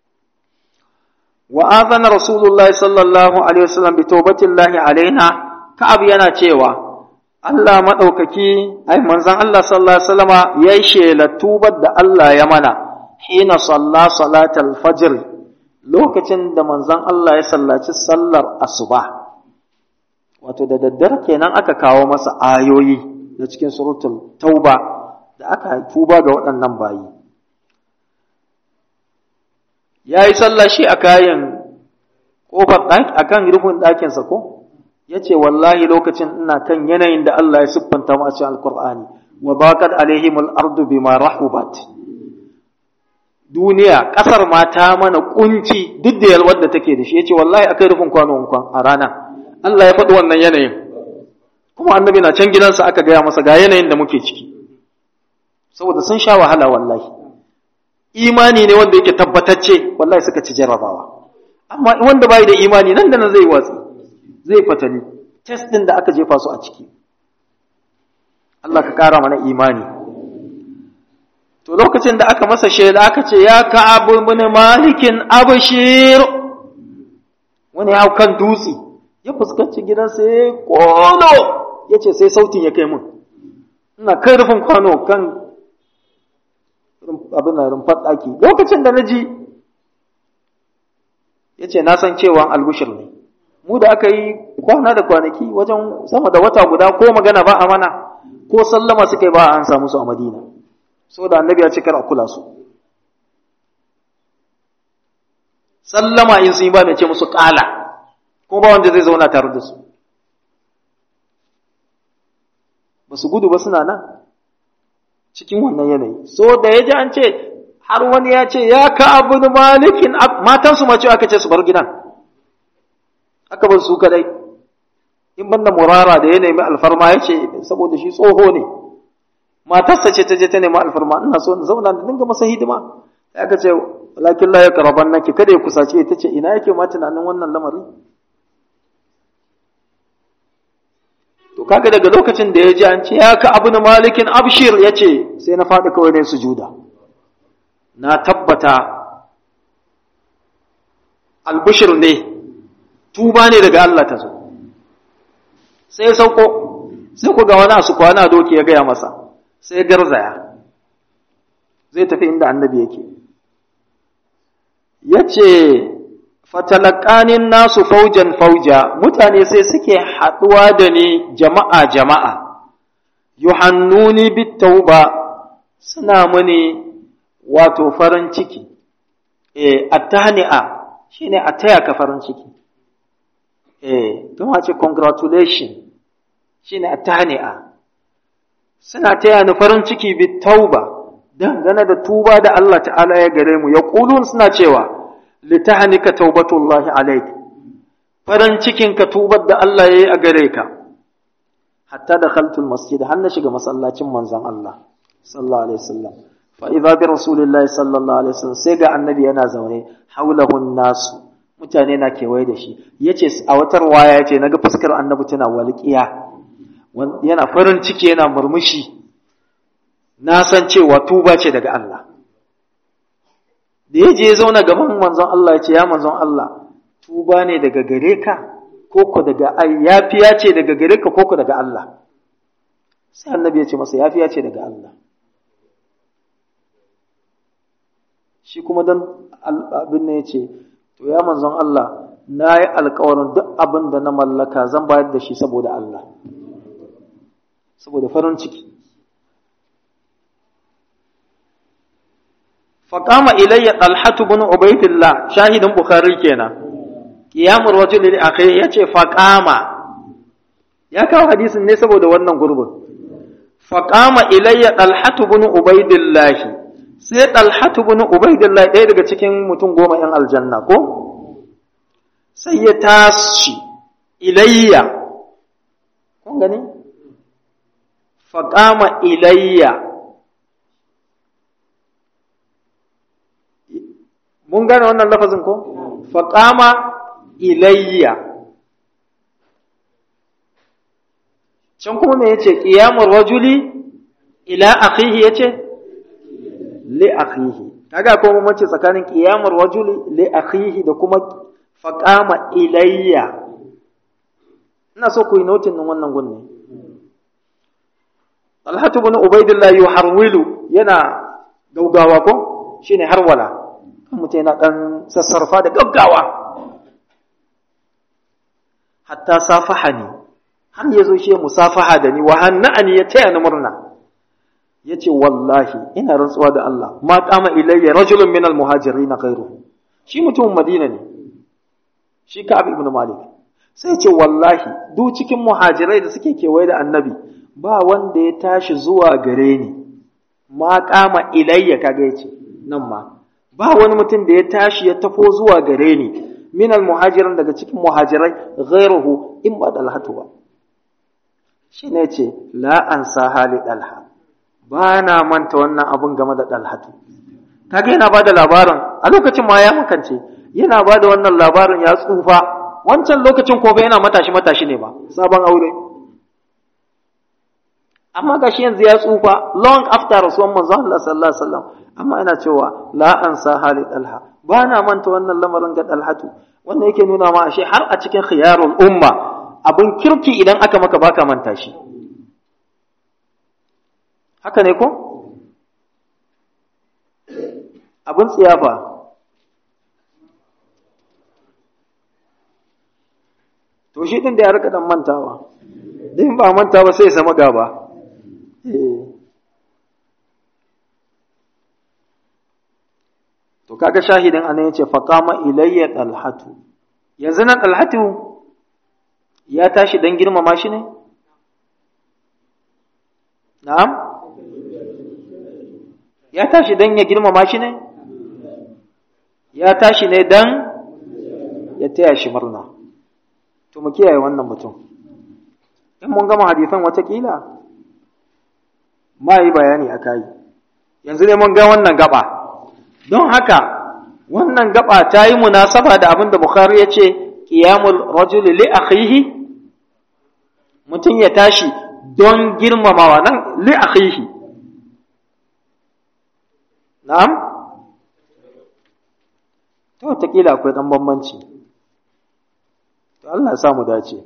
Wa azana Rasulullahi sallallahu Alaihi wasallam bi taubatillahi alaina, Ka'ab yana cewa, Allah maɗaukaki, ai, manzan Allah sallallahu Alaihi wasallama ya yi shela tubar da Allah ya mana, hina salla salatal fajr lokacin da manzan Allah ya sallaci sallar asuba. Wato, da daddare kenan aka kawo masa ayoyi na cikin suratul tauba da aka tuba ga waɗannan bayi. ya yi sallah shi a kayan ƙofar a kan rufin ɗakinsa ko ya ce wallahi lokacin ina kan yanayin da Allah ya siffanta mu a cikin alkur'ani wa baqat alaihim al-ardu bima rahubat duniya ƙasar ma ta mana kunci duk da yalwar da take da shi yace wallahi akai rufin kwano kwan a rana Allah ya faɗi wannan yanayin kuma annabi na can gidansa aka gaya masa ga yanayin da muke ciki saboda sun sha wahala wallahi imani ne wanda yake tabbatacce wallahi suka ci jarrabawa amma wanda bai da imani nan da nan zai watsi zai fatali test din da aka jefa su a ciki Allah ka kara mana imani to lokacin da aka masa shela aka ce ya ka'ab ibn malikin abshir wani ya kan dutse ya fuskanci gidansa ya kolo ya ce sai sautin ya kai mun ina kai rufin kwano kan abin rumfar ɗaki lokacin da na ji ya ce na san cewa albushir ne mu da aka yi kwana da kwanaki wajen sama da wata guda ko magana ba a mana ko sallama suka yi ba an samu su a madina saboda annabi ya ce kar a kula su sallama in sun yi ba mai ce musu ƙala ko ba wanda zai zauna tare da su ba su gudu ba suna nan cikin wannan yanayi so da ya ji an ce har wani ya ce ya ka abu da malikin matansu ma cewa aka ce su bar gidan aka bar su kadai in banda murara da ya nemi alfarma ya ce saboda shi tsoho ne matarsa ce ta je ta nemi alfarma ina so in zauna da dinga masa hidima sai aka ce lakin la ya karaban naki kada ya kusace ta ce ina yake ma tunanin wannan lamari to kaga daga lokacin da ya ji an ce ya ka abu na malikin abshir ya ce sai na faɗi kawai ne sujuda na tabbata albushir ne tuba ne daga Allah ta zo sai sauko sai ku ga wani su kwana doki ya gaya masa sai garzaya zai tafi inda annabi yake ya ce fatalakanin nasu faujan fauja mutane sai suke haɗuwa da ni jama'a jama'a yuhannuni bitauba suna muni wato farin ciki eh attahni'a shine a taya ka farin ciki eh kuma ce congratulation shine attahni'a suna taya ni farin ciki bi tauba dangane da tuba da Allah ta'ala ya gare mu ya kulun suna cewa litahnika taubatullahi alaik farin cikin ka tubar da Allah yayi a gare ka hatta dakhaltul masjid har na shiga masallacin manzon Allah sallallahu alaihi wasallam fa idza bi rasulillahi sallallahu alaihi wasallam sai ga annabi yana zaune haulahu nasu mutane na kewaye da shi yace a wata waya yace naga fuskar annabi tana walƙiya yana farin ciki yana murmushi na san cewa tuba ce daga Allah da ya je zauna gaban manzon Allah ya ce ya manzon Allah tuba ne daga gare ka koko daga yafiya ce daga gare ka koko daga Allah sai annabi ya ce masa yafiya ce daga Allah shi kuma dan abin ne ya ce to ya manzon Allah na yi alkawarin duk abin da na mallaka zan bayar da shi saboda Allah saboda farin ciki فقام إلي طلحة بن عبيد الله شاهد بخاري كينا قيام الرجل لأخيه يتي فقام يا كاو حديث ne saboda wannan gurbin فقام إلي طلحة بن عبيد الله sai طلحة بن عبيد الله ɗaya daga cikin mutum goma ‘yan aljanna ko sai ya tashi ilayya kun gani faƙama ilayya mun gane wannan lafazin ko faƙama ilayya can kuma me yace qiyamul rajuli ila akhihi yace li akhihi kaga ko mun ce tsakanin qiyamul rajuli li akhihi da kuma faqama ilayya ina so ku yi notin din wannan gunne Talhatu ibn Ubaidillah yuharwilu yana gaugawa ko shine harwala mutum yana ɗan sassarfa da gaggawa hatta safaha ne har ya zo shi ya musafaha da ni wa hanna'ani ya taya ni murna ya ce wallahi ina rantsuwa da Allah ma kama ilayya rajulun min almuhajirin ghayruhu shi mutumin Madina ne shi Ka'ab ibn Malik sai ya ce wallahi duk cikin muhajirai da suke kewaye da annabi ba wanda ya tashi zuwa gare ni ma kama ilayya kaga yace nan ma ba wani mutum da ya tashi ya tafo zuwa gare ni min almuhajirin daga cikin muhajirai ghairuhu in ba dalhatu ba shi ne ce la an sa hali dalha ba na manta wannan abun game da dalhatu kaga yana bada labarin a lokacin ma ya makance yana bada wannan labarin ya tsufa wancan lokacin ko yana matashi matashi ne ba sabon aure amma gashi yanzu ya tsufa long after rasuwan manzon Allah sallallahu alaihi wasallam amma ina cewa la an sa hali dalha ba na manta wannan lamarin ga dalhatu wannan yake nuna ma ashe har a cikin khiyarul umma abin kirki idan aka maka baka manta shi haka ne ko abin tsiyafa to shi din da ya rika dan mantawa din ba manta ba sai ya zama gaba to kaga shahidin anan yace faqama ilayya talhatu yanzu nan talhatu ya tashi dan girmama shi ne na'am ya tashi dan ya girmama shi ne ya tashi ne dan ya taya shi murna to mu kiyaye wannan mutum in mun gama hadisan watakila ma yi bayani a kayi yanzu ne mun ga wannan gaba don haka wannan gaba ta yi munasaba da abin da Bukhari ya ce qiyamul rajuli li akhihi mutum ya tashi don girmamawa nan li akhihi na'am to wataƙila akwai ɗan bambanci to Allah ya samu dace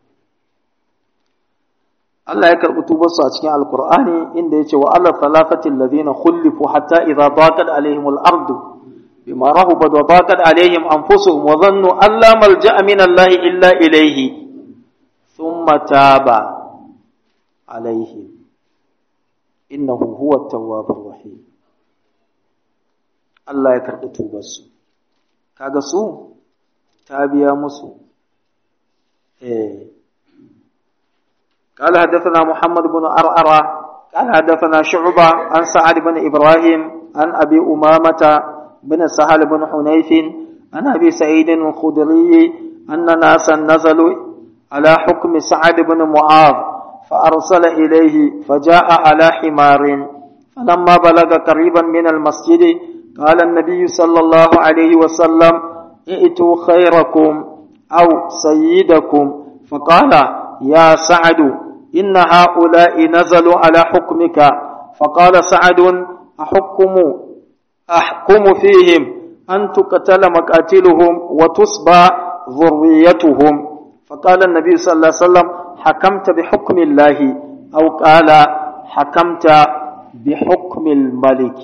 Allah ya karɓi tubarsu a cikin Alƙur'ani inda ya ce wa Allah talafatin ladina khullifu hatta idza daqat alaihim al-ardu bima rahubat wa daqat alaihim anfusuhum wa dhannu an la malja'a min Allah illa ilayhi thumma taba alaihim innahu huwa at-tawwabur rahim Allah ya karɓi tubarsu kaga su ta biya musu eh قال حدثنا محمد بن أرأرة قال حدثنا شعبة عن سعد بن إبراهيم عن أبي أمامة بن سهل بن حنيف عن أبي سعيد الخدري أن ناسا نزلوا على حكم سعد بن معاذ فأرسل إليه فجاء على حمار فلما بلغ قريبا من المسجد قال النبي صلى الله عليه وسلم ائتوا خيركم أو سيدكم فقال يا سعد إن هؤلاء نزلوا على حكمك فقال سعد أحكم أحكم فيهم أن تقتل مقاتلهم وتصبى ذريتهم فقال النبي صلى الله عليه وسلم حكمت بحكم الله أو قال حكمت بحكم الملك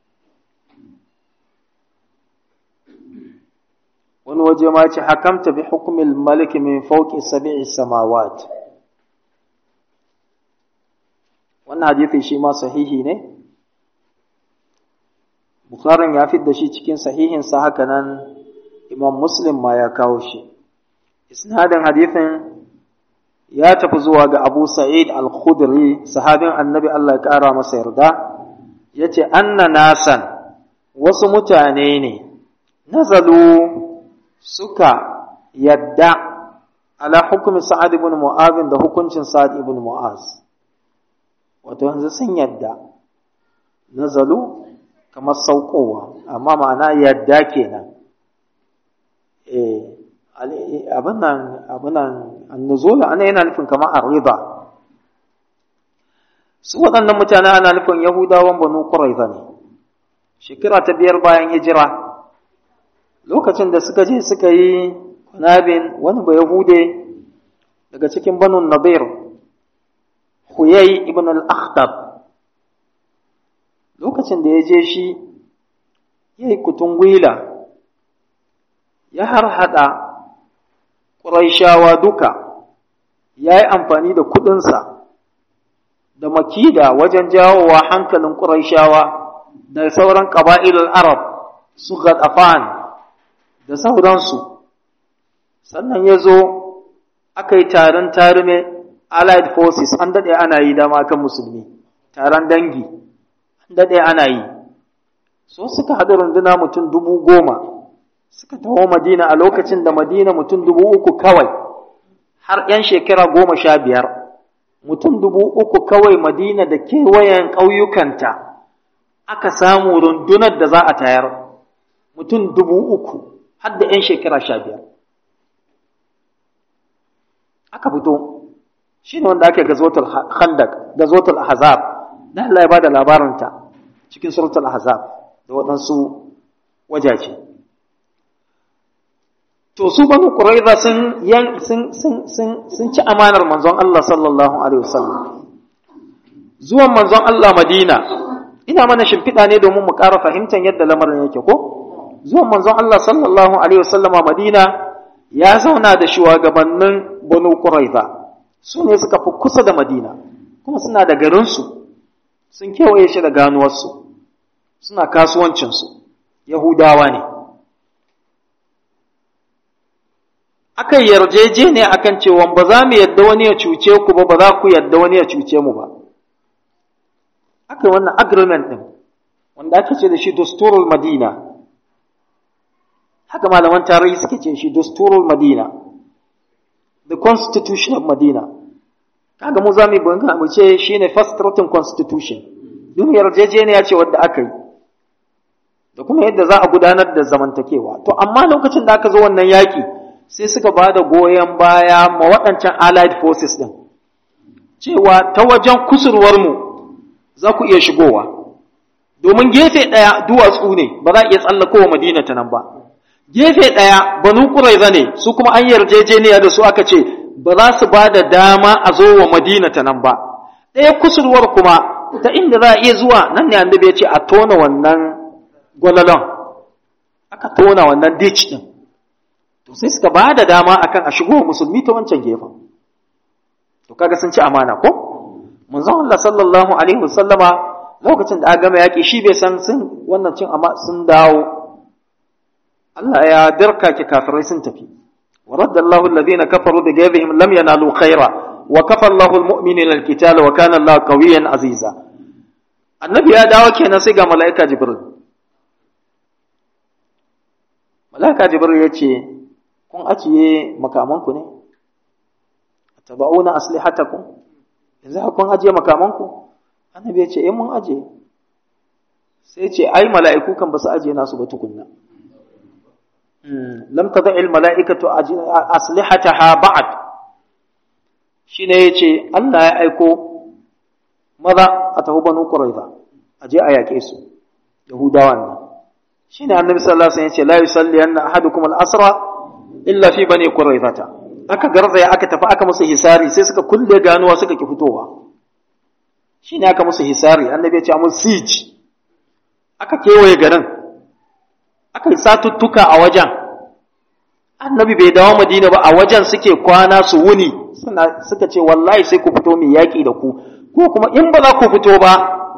wani waje ma ce hakamta bi hukumin maliki min fauki sabi'i samawat wannan hadithi shi ma sahihi ne bukharin ya da shi cikin sahihinsa haka nan imam muslim ma ya kawo shi isnadin hadithin ya tafi zuwa ga abu sa'id al-khudri sahabin annabi Allah ya kara masa yarda ya ce anna nasan wasu mutane ne nazalu suka yadda ala hukumi sa'ad ibn mu'az da hukuncin sa'ad ibn mu'az wato yanzu sun yadda nazalu kamar saukowa amma ma'ana yadda kenan eh abin nan abin nan annuzul ana yana nufin kamar arriba su waɗannan mutane ana nufin yahudawan banu quraiza ne shekara ta biyar bayan hijira lokacin da suka je suka yi kunabin wani ba yahude daga cikin banu nadir huyai ibn al-akhtab lokacin da ya je shi ya yi kutungwila ya harhaɗa ƙuraishawa duka ya yi amfani da kuɗinsa da makida wajen jawowa hankalin ƙuraishawa da sauran ƙaba'ilul arab su gaɗafan da sauransu sannan ya zo aka yi taron tarume allied forces an daɗe ana yi dama kan musulmi taron dangi an daɗe ana yi so suka haɗu runduna mutum dubu goma suka taho madina a lokacin da madina mutum dubu uku kawai har ‘yan shekara goma sha biyar mutum dubu uku kawai madina da kewayen ƙauyukanta aka samu rundunar da za a tayar mutum dubu uku har da ‘yan shekara sha biyar aka fito shi ne wanda ake gazotul khandak gazotul ahzab da Allah ya bada labarinta cikin suratul ahzab da waɗansu wajaje to su banu quraiza sun yan sun sun sun sun ci amanar manzon Allah sallallahu alaihi wasallam zuwan manzon Allah Madina ina mana shimfiɗa ne domin mu ƙara fahimtar yadda lamarin yake ko zuwan manzon Allah sallallahu alaihi wasallam Madina ya zauna da shugabannin banu quraiza su ne suka fi kusa da Madina kuma suna da garinsu sun kewaye shi da ganuwarsu suna kasuwancinsu Yahudawa ne aka yarjeje ne akan cewa ba za mu yadda wani ya cuce ku ba ba za ku yadda wani ya cuce mu ba aka yi wannan agreement ɗin wanda ake ce da shi dusturul madina haka malaman tarihi suke ce shi dusturul madina the constitution of madina kaga mu za mu yi mu ce shine first written constitution yin yarjejeniya ce wadda aka yi da kuma yadda za a gudanar da zamantakewa to amma lokacin da aka zo wannan yaƙi sai suka ba da goyon baya ma waɗancan allied forces ɗin cewa ta wajen kusurwarmu za ku iya shigowa domin gefe ɗaya duwatsu ne ba za a iya tsallakowa madina ta nan ba gefe ɗaya banu ƙuraiza ne su kuma an yarjejeniya da su aka ce ba za su ba da dama a zo wa madina ta nan ba ɗaya kusurwar kuma ta inda za a iya zuwa nan ne annabi ya ce a tona wannan gwalalon aka tona wannan ditch ɗin to sai suka ba da dama akan a shigo musulmi ta wancan gefen to kaga sun ci amana ko manzon Allah sallallahu alaihi wasallama lokacin da aka gama yaki shi bai san sun wannan cin amma sun dawo Allah ya darka ki kafirai sun tafi wa raddallahu alladhina kafaru bi ghayrihim lam yanalu khaira wa kafa Allahu al-mu'minina al-qitala wa kana Allahu qawiyyan aziza annabi ya dawo kenan sai ga mala'ika jibril mala'ika jibril ya ce kun ajiye makamanku ne taba'una aslihatakum yanzu kun ajiye makamanku annabi ya ce eh mun ajiye sai ce ai mala'iku kan ba su ajiye nasu ba tukunna lam tada'il mala'ikatu aslihataha ba'd shine yace Allah ya aiko maza a tafi banu quraiza aje a yake su yahudawa ne shine annabi sallallahu alaihi wasallam yace la yusalli anna ahadukum al-asra illa fi bani quraizata aka garzaya aka tafi aka musu hisari sai suka kulle ganuwa suka ki fitowa shine aka musu hisari annabi ya ce amul siege aka kewaye garin aka yi satuttuka a wajen annabi bai dawo madina ba a wajen suke kwana su wuni suna suka ce wallahi sai ku fito mai yaƙi da ku ko kuma in ba za ku fito ba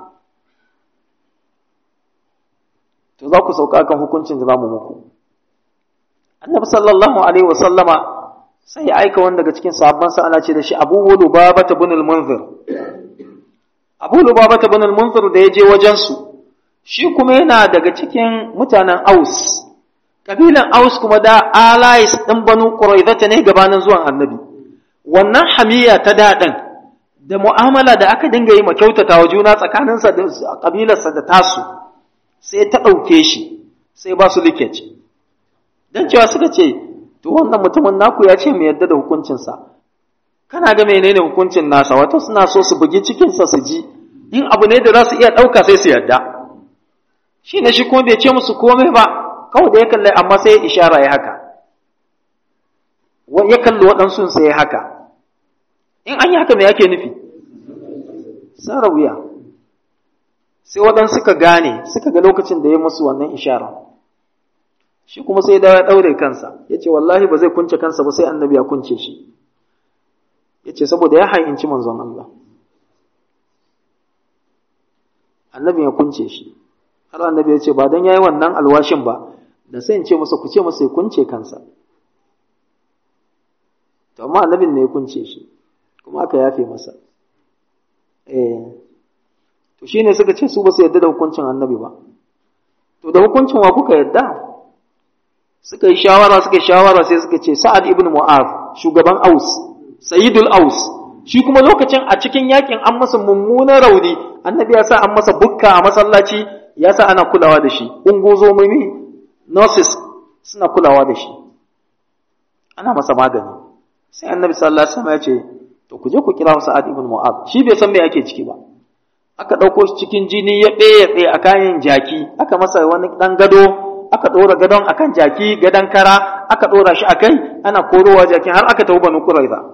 to za ku sauka kan hukuncin da za mu muku annabi sallallahu alaihi wa sallama sai ya aika wani daga cikin sahabban sa ana ce da shi abu lubaba ta bin al-munzir abu lubaba ta bin al-munzir da ya je wajen su shi kuma yana daga cikin mutanen Aus, kabilan Aus kuma da alais ɗin banu ƙuraizata ne gabanin zuwan annabi, wannan hamiya ta daɗin da mu'amala da aka dinga yi kyautata wa juna tsakaninsa da ƙabilarsa da tasu, sai ta ɗauke shi, sai ba su likeci. Don cewa suka ce, to wannan mutumin naku ya ce mu yadda da hukuncinsa, kana ga menene hukuncin nasa, wato suna so su bugi cikinsa su ji, in abu ne da za su iya ɗauka sai su yarda. shi ne shi kuma bai ce musu komai ba kawai da ya kalli amma sai ya ishara ya haka ya kalli waɗansu sai ya haka in an yi haka mai yake nufi tsara wuya sai waɗansu suka gane suka ga lokacin da ya musu wannan ishara shi kuma sai dawo ya ɗaure kansa ya ce wallahi ba zai kunce kansa ba sai annabi ya kunce shi ya ce saboda ya ha'inci manzon Allah annabi ya kunce shi har annabi ya ce ba dan yayi wannan alwashin ba da sai in ce masa ku ce masa ya kunce kansa to amma annabin ne ya kunce shi kuma aka yafe masa eh to shine suka ce su ba su yarda da hukuncin annabi ba to da hukuncin wa kuka yarda suka yi shawara suka yi shawara sai suka ce sa'ad ibn mu'az shugaban aus sayyidul aus shi kuma lokacin a cikin yakin an masa mummunan rauni annabi ya sa an masa bukka a masallaci ya sa ana kulawa da shi ungozomomi nurses suna kulawa da shi ana masa magani sai annabi sallallahu alaihi wasallam ya ce to ku je ku kira Sa'ad ibn Mu'adh shi bai san me ake ciki ba aka dauko shi cikin jini ya ɗaya tsaye a kayan jaki aka masa wani dan gado aka ɗora gadon akan jaki gadon kara aka ɗora shi akai ana korowa jakin har aka tafi banu Quraiza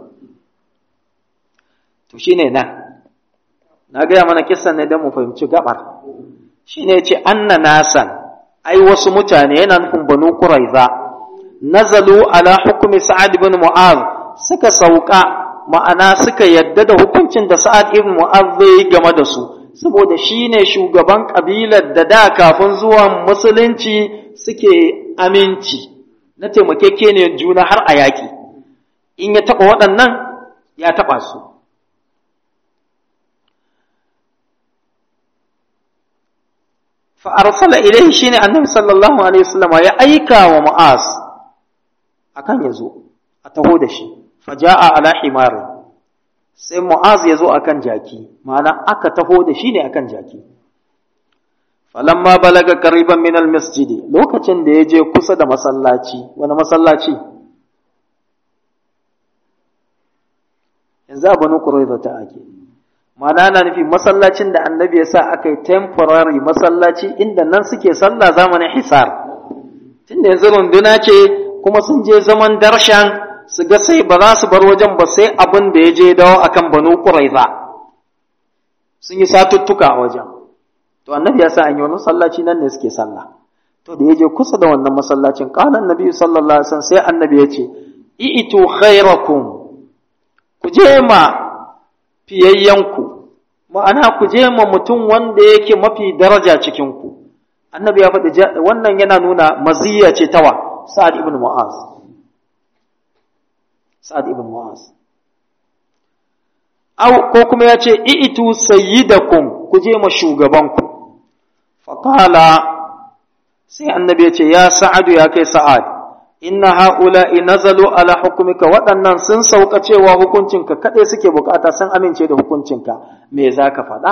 to shine nan na gaya mana kissan ne don mu fahimci gabar shi ne ce anna nasan ai wasu mutane yana nufin banu quraiza nazalu ala hukumi sa'ad ibn mu'az suka sauka ma'ana suka yadda da hukuncin da sa'ad ibn mu'az zai game da su saboda shi ne shugaban kabilar da da kafin zuwan musulunci suke aminci na taimakeke juna har a yaƙi in ya taɓa waɗannan ya taɓa su fa'arsala ilai shi ne annabi sallallahu Alaihi wasallama ya aika wa ma'az a kan ya zo a taho da shi faja'a ala himarin sai mu'az ya zo a kan jaki ma'ana aka taho da shi ne a kan jaki falamma balaga kariban min masjidi lokacin da ya je kusa da masallaci wani masallaci yanzu a banu ƙuraiza ta ake Mana na nufi masallacin da annabi ya sa aka yi temporary masallaci inda nan suke sallah zamanin hisar tunda yanzu runduna ce kuma sun je zaman darshan su ga sai ba za su bar wajen ba sai abin da ya je dawo akan banu quraiza sun yi satuttuka a wajen to annabi ya sa an yi wani masallaci nan ne suke sallah to da ya je kusa da wannan masallacin qala annabi sallallahu alaihi wasallam sai annabi ya ce i'tu khairakum ku je ma fiyayyanku ma'ana ku je ma mutum wanda yake mafi daraja cikinku annabi ya faɗi wannan yana nuna maziyya ce tawa sa'ad ibn mu'az sa'ad ibn mu'az au ko kuma ya ce i'tu sayyidakum ku je ma shugabanku faqala sai annabi ya ce ya sa'adu ya kai sa'ad inna ha'ula'i nazalu ala hukumika waɗannan sun sauka cewa hukuncinka kaɗai suke bukata sun amince da hukuncinka me za ka faɗa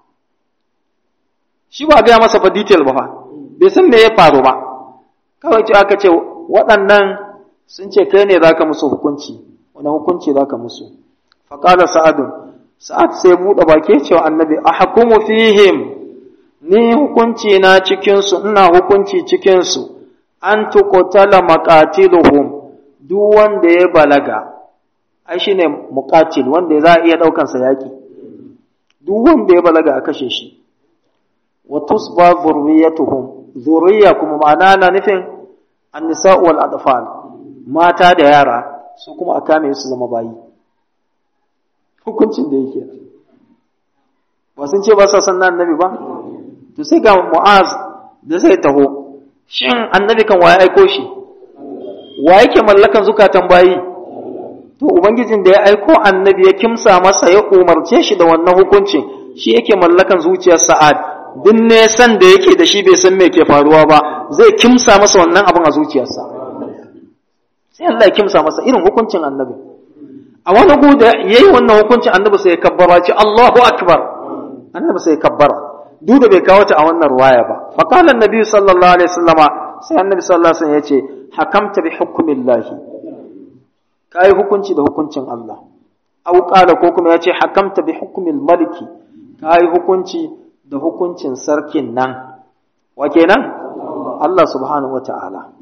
shi ba gaya masa fa detail ba fa bai san me ya faru ba kawai ce aka ce waɗannan sun ce kai ne za ka musu hukunci wani hukunci za ka musu faƙala sa'adun sa'ad sai buɗe baki cewa annabi a hukumu fihim ni hukunci na cikinsu ina hukunci cikinsu an tuqtala maqatiluhum duk wanda ya balaga ai shine muqatil wanda za a iya daukan sa yaki duk wanda ya balaga a kashe shi wa tusba zurriyatuhum zurriya kuma ma'ana na nufin an-nisa wal atfal mata da yara su kuma a kame su zama bayi hukuncin da yake ba sun ce ba sa san annabi ba to sai ga mu'az da zai taho shin annabi kan waye aiko shi wa yake mallakan zukatan bayi to ubangijin da ya aiko annabi ya kimsa masa ya umarce shi da wannan hukuncin shi yake mallakan zuciyar sa'ad duk ne san da yake da shi bai san me ke faruwa ba zai kimsa masa wannan abin a zuciyarsa sai Allah ya kimsa masa irin hukuncin annabi a wani guda yayi wannan hukuncin annabi sai ya kabbara ce Allahu akbar annabi sai ya kabbara duk da bai kawo ta a wannan ruwaya ba fa qala annabi sallallahu alaihi wasallama sai annabi sallallahu alaihi wasallam yace hakamta bi hukmillahi kai hukunci da hukuncin Allah aw qala ko kuma yace hakamta bi hukmil maliki kai hukunci da hukuncin sarkin nan wa kenan Allah subhanahu wata'ala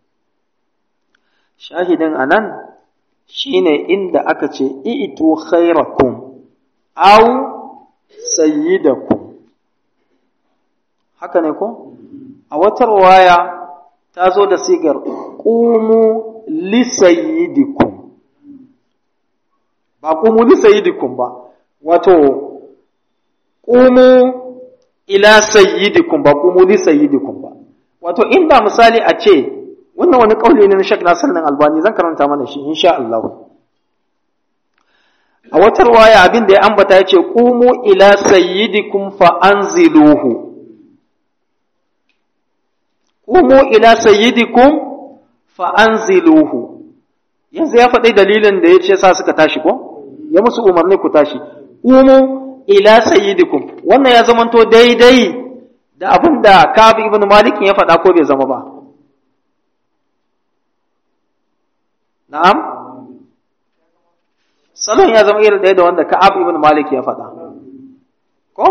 shahidin anan shine inda aka ce i'tu khairakum aw sayyidakum haka ne ko a wata ruwaya ta zo da sigar ƙumu lisayidikum ba ƙumu lisayidikum ba wato ƙumu ila sayyidikum ba ƙumu lisayidikum ba wato inda misali a ce wannan wani ƙauli ne na shek nasir nan albani zan karanta mana shi insha Allah a wata ruwaya abin da ya ambata ya ce ƙumu ila sayyidikum fa anziluhu Umu ila sayyidikum fa anziluhu yanzu ya faɗi dalilin da ya ce sa suka tashi ko ya musu umarni ku tashi umu ila sayyidikum wannan ya zamanto daidai da abin da Ka'ab ibn Malik ya faɗa ko bai zama ba na'am salon ya zama irin ɗaya da wanda Ka'ab ibn Malik ya faɗa ko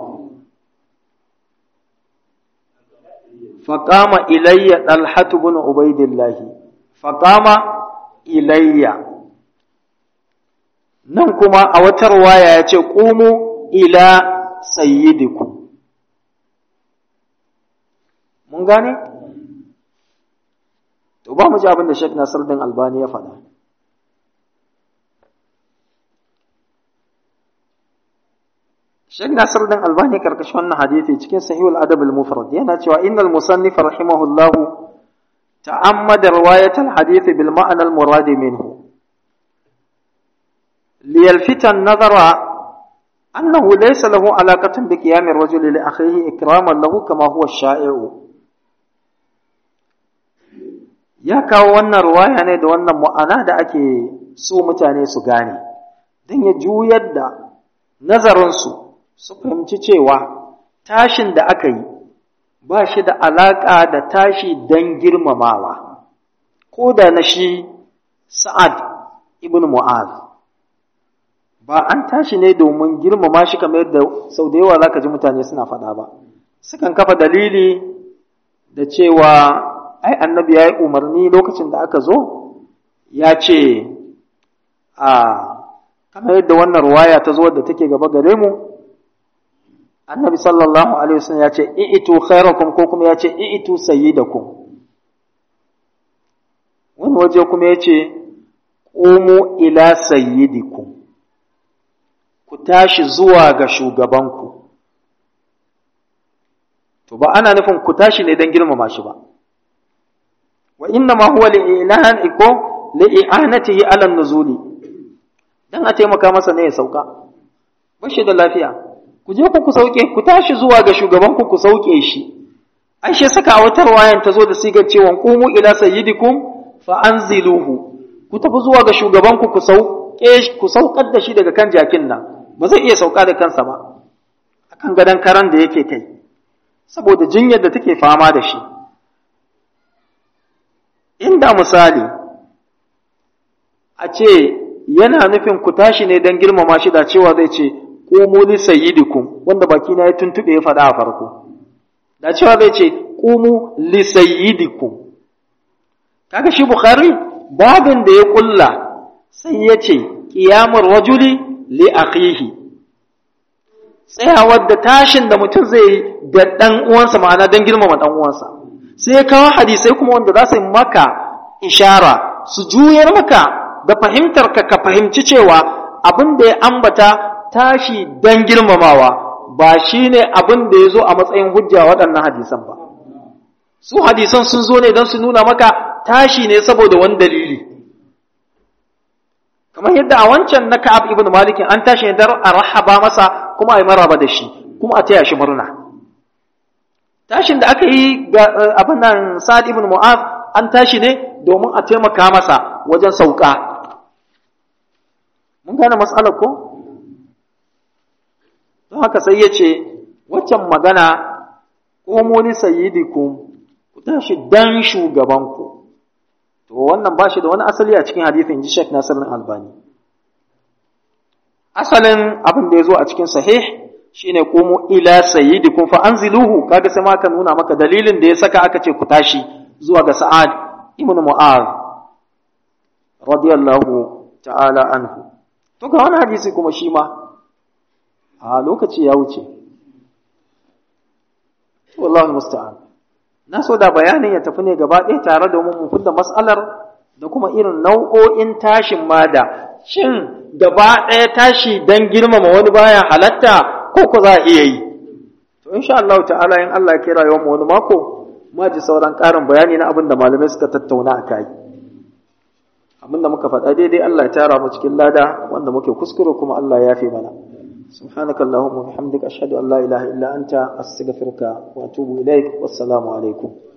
فقام إلي طلحة بن عبيد الله فقام إلي nan kuma a wata ruwaya ya ce ƙumu ila sayyidikum mun gane? to ba mu ji abin da Sheikh Nasir din Albani ya faɗa Sheikh Nasir din Albani karkashin wannan hadisi cikin Sahihul Adab al-Mufrad yana cewa innal musannif rahimahullah ta'ammada riwayat al-hadith bil ma'na al-murad minhu liyalfita an-nazara annahu laysa lahu alaqatun bi qiyam ar-rajul li akhihi ikraman lahu kama huwa ash-sha'i'u ya kawo wannan riwaya ne da wannan mu'ana da ake so mutane su gane dan ya juyar da nazarinsu su fahimci cewa tashin da aka yi ba shi da alaƙa da tashi don girmamawa, ko da na shi Sa'ad ibn Mu'az. Ba an tashi ne domin girmama shi kamar yadda sau da yawa za ka ji mutane suna faɗa ba. Sukan kafa dalili da cewa ai annabi ya yi umarni lokacin da aka zo, ya ce, a kamar yadda wannan ruwaya ta zo wadda take gaba gare mu, annabi sallallahu alaihi wasallam ya ce i'tu khairakum ko kuma ya ce i'tu sayyidakum wani waje kuma ya ce qumu ila sayyidikum ku tashi zuwa ga shugabanku to ba ana nufin ku tashi ne don girmama shi ba wa inna ma huwa li'ilan iko li'anatihi ala nuzuli dan a taimaka masa ne ya sauka bashi da lafiya ku je ku ku sauke ku tashi zuwa ga shugaban ku ku sauke shi ai shi saka watar wayan ta zo da sigar cewa qumu ila sayyidikum fa anziluhu ku tafi zuwa ga shugaban ku ku sauke ku saukar da shi daga kan jakin nan ba zai iya sauka da kansa ba akan gadan karan da yake kai saboda jinyar da take fama da shi inda misali a ce yana nufin ku tashi ne don girmama shi da cewa zai ce qumu li sayyidikum wanda baki na ya tuntube ya faɗa a farko da cewa zai ce qumu li sayyidikum kaga shi bukhari babin da ya kulla sai ya ce qiyamul rajuli li akhihi tsayawar da tashin da mutum zai yi da dan uwansa ma'ana don girmama dan uwansa sai ya kawo hadisai kuma wanda za su yi maka ishara su juyar maka da fahimtar ka ka fahimci cewa abin da ya ambata tashi don girmamawa ba shi ne abin da ya zo a matsayin hujja waɗannan hadisan ba. Su hadisan sun zo ne don su nuna maka tashi ne saboda wani dalili. Kamar yadda a wancan na Ka'ab ibn Malikin an tashi ne don a rahaba masa kuma a yi maraba da shi, kuma a taya shi murna. Tashin da aka yi ga abin nan Sa'ad ibn Mu'az an tashi ne domin a taimaka masa wajen sauka. Mun gane matsalar ko? don haka sai ya ce waccan magana ƙomoni sayyidikum ku tashi dan shugabanku to wannan ba shi da wani asali a cikin hadithin ji Sheikh Nasiruddin Albani asalin abin da ya zo a cikin sahih shine qumu ila sayyidikum fa anziluhu kaga sai ma ka nuna maka dalilin da ya saka aka ce ku tashi zuwa ga Sa'ad ibn Mu'adh radiyallahu ta'ala anhu to ga wani hadisi kuma shi ma a lokaci ya wuce wallahi musta'an na so da bayanin ya tafi ne gaba ɗaya tare da mu fidda mas'alar da kuma irin nau'o'in tashin mada shin gaba ɗaya tashi dan girmama wani baya halatta ko ko za a iya yi to insha Allah ta'ala in Allah ya kira yawan wani mako ma ji sauran ƙarin bayani na abin da malamai suka tattauna a kai abin da muka faɗa daidai Allah ya tara mu cikin lada wanda muke kuskure kuma Allah ya yafe mana سبحانك اللهم وبحمدك أشهد أن لا إله إلا أنت أستغفرك وأتوب إليك والسلام عليكم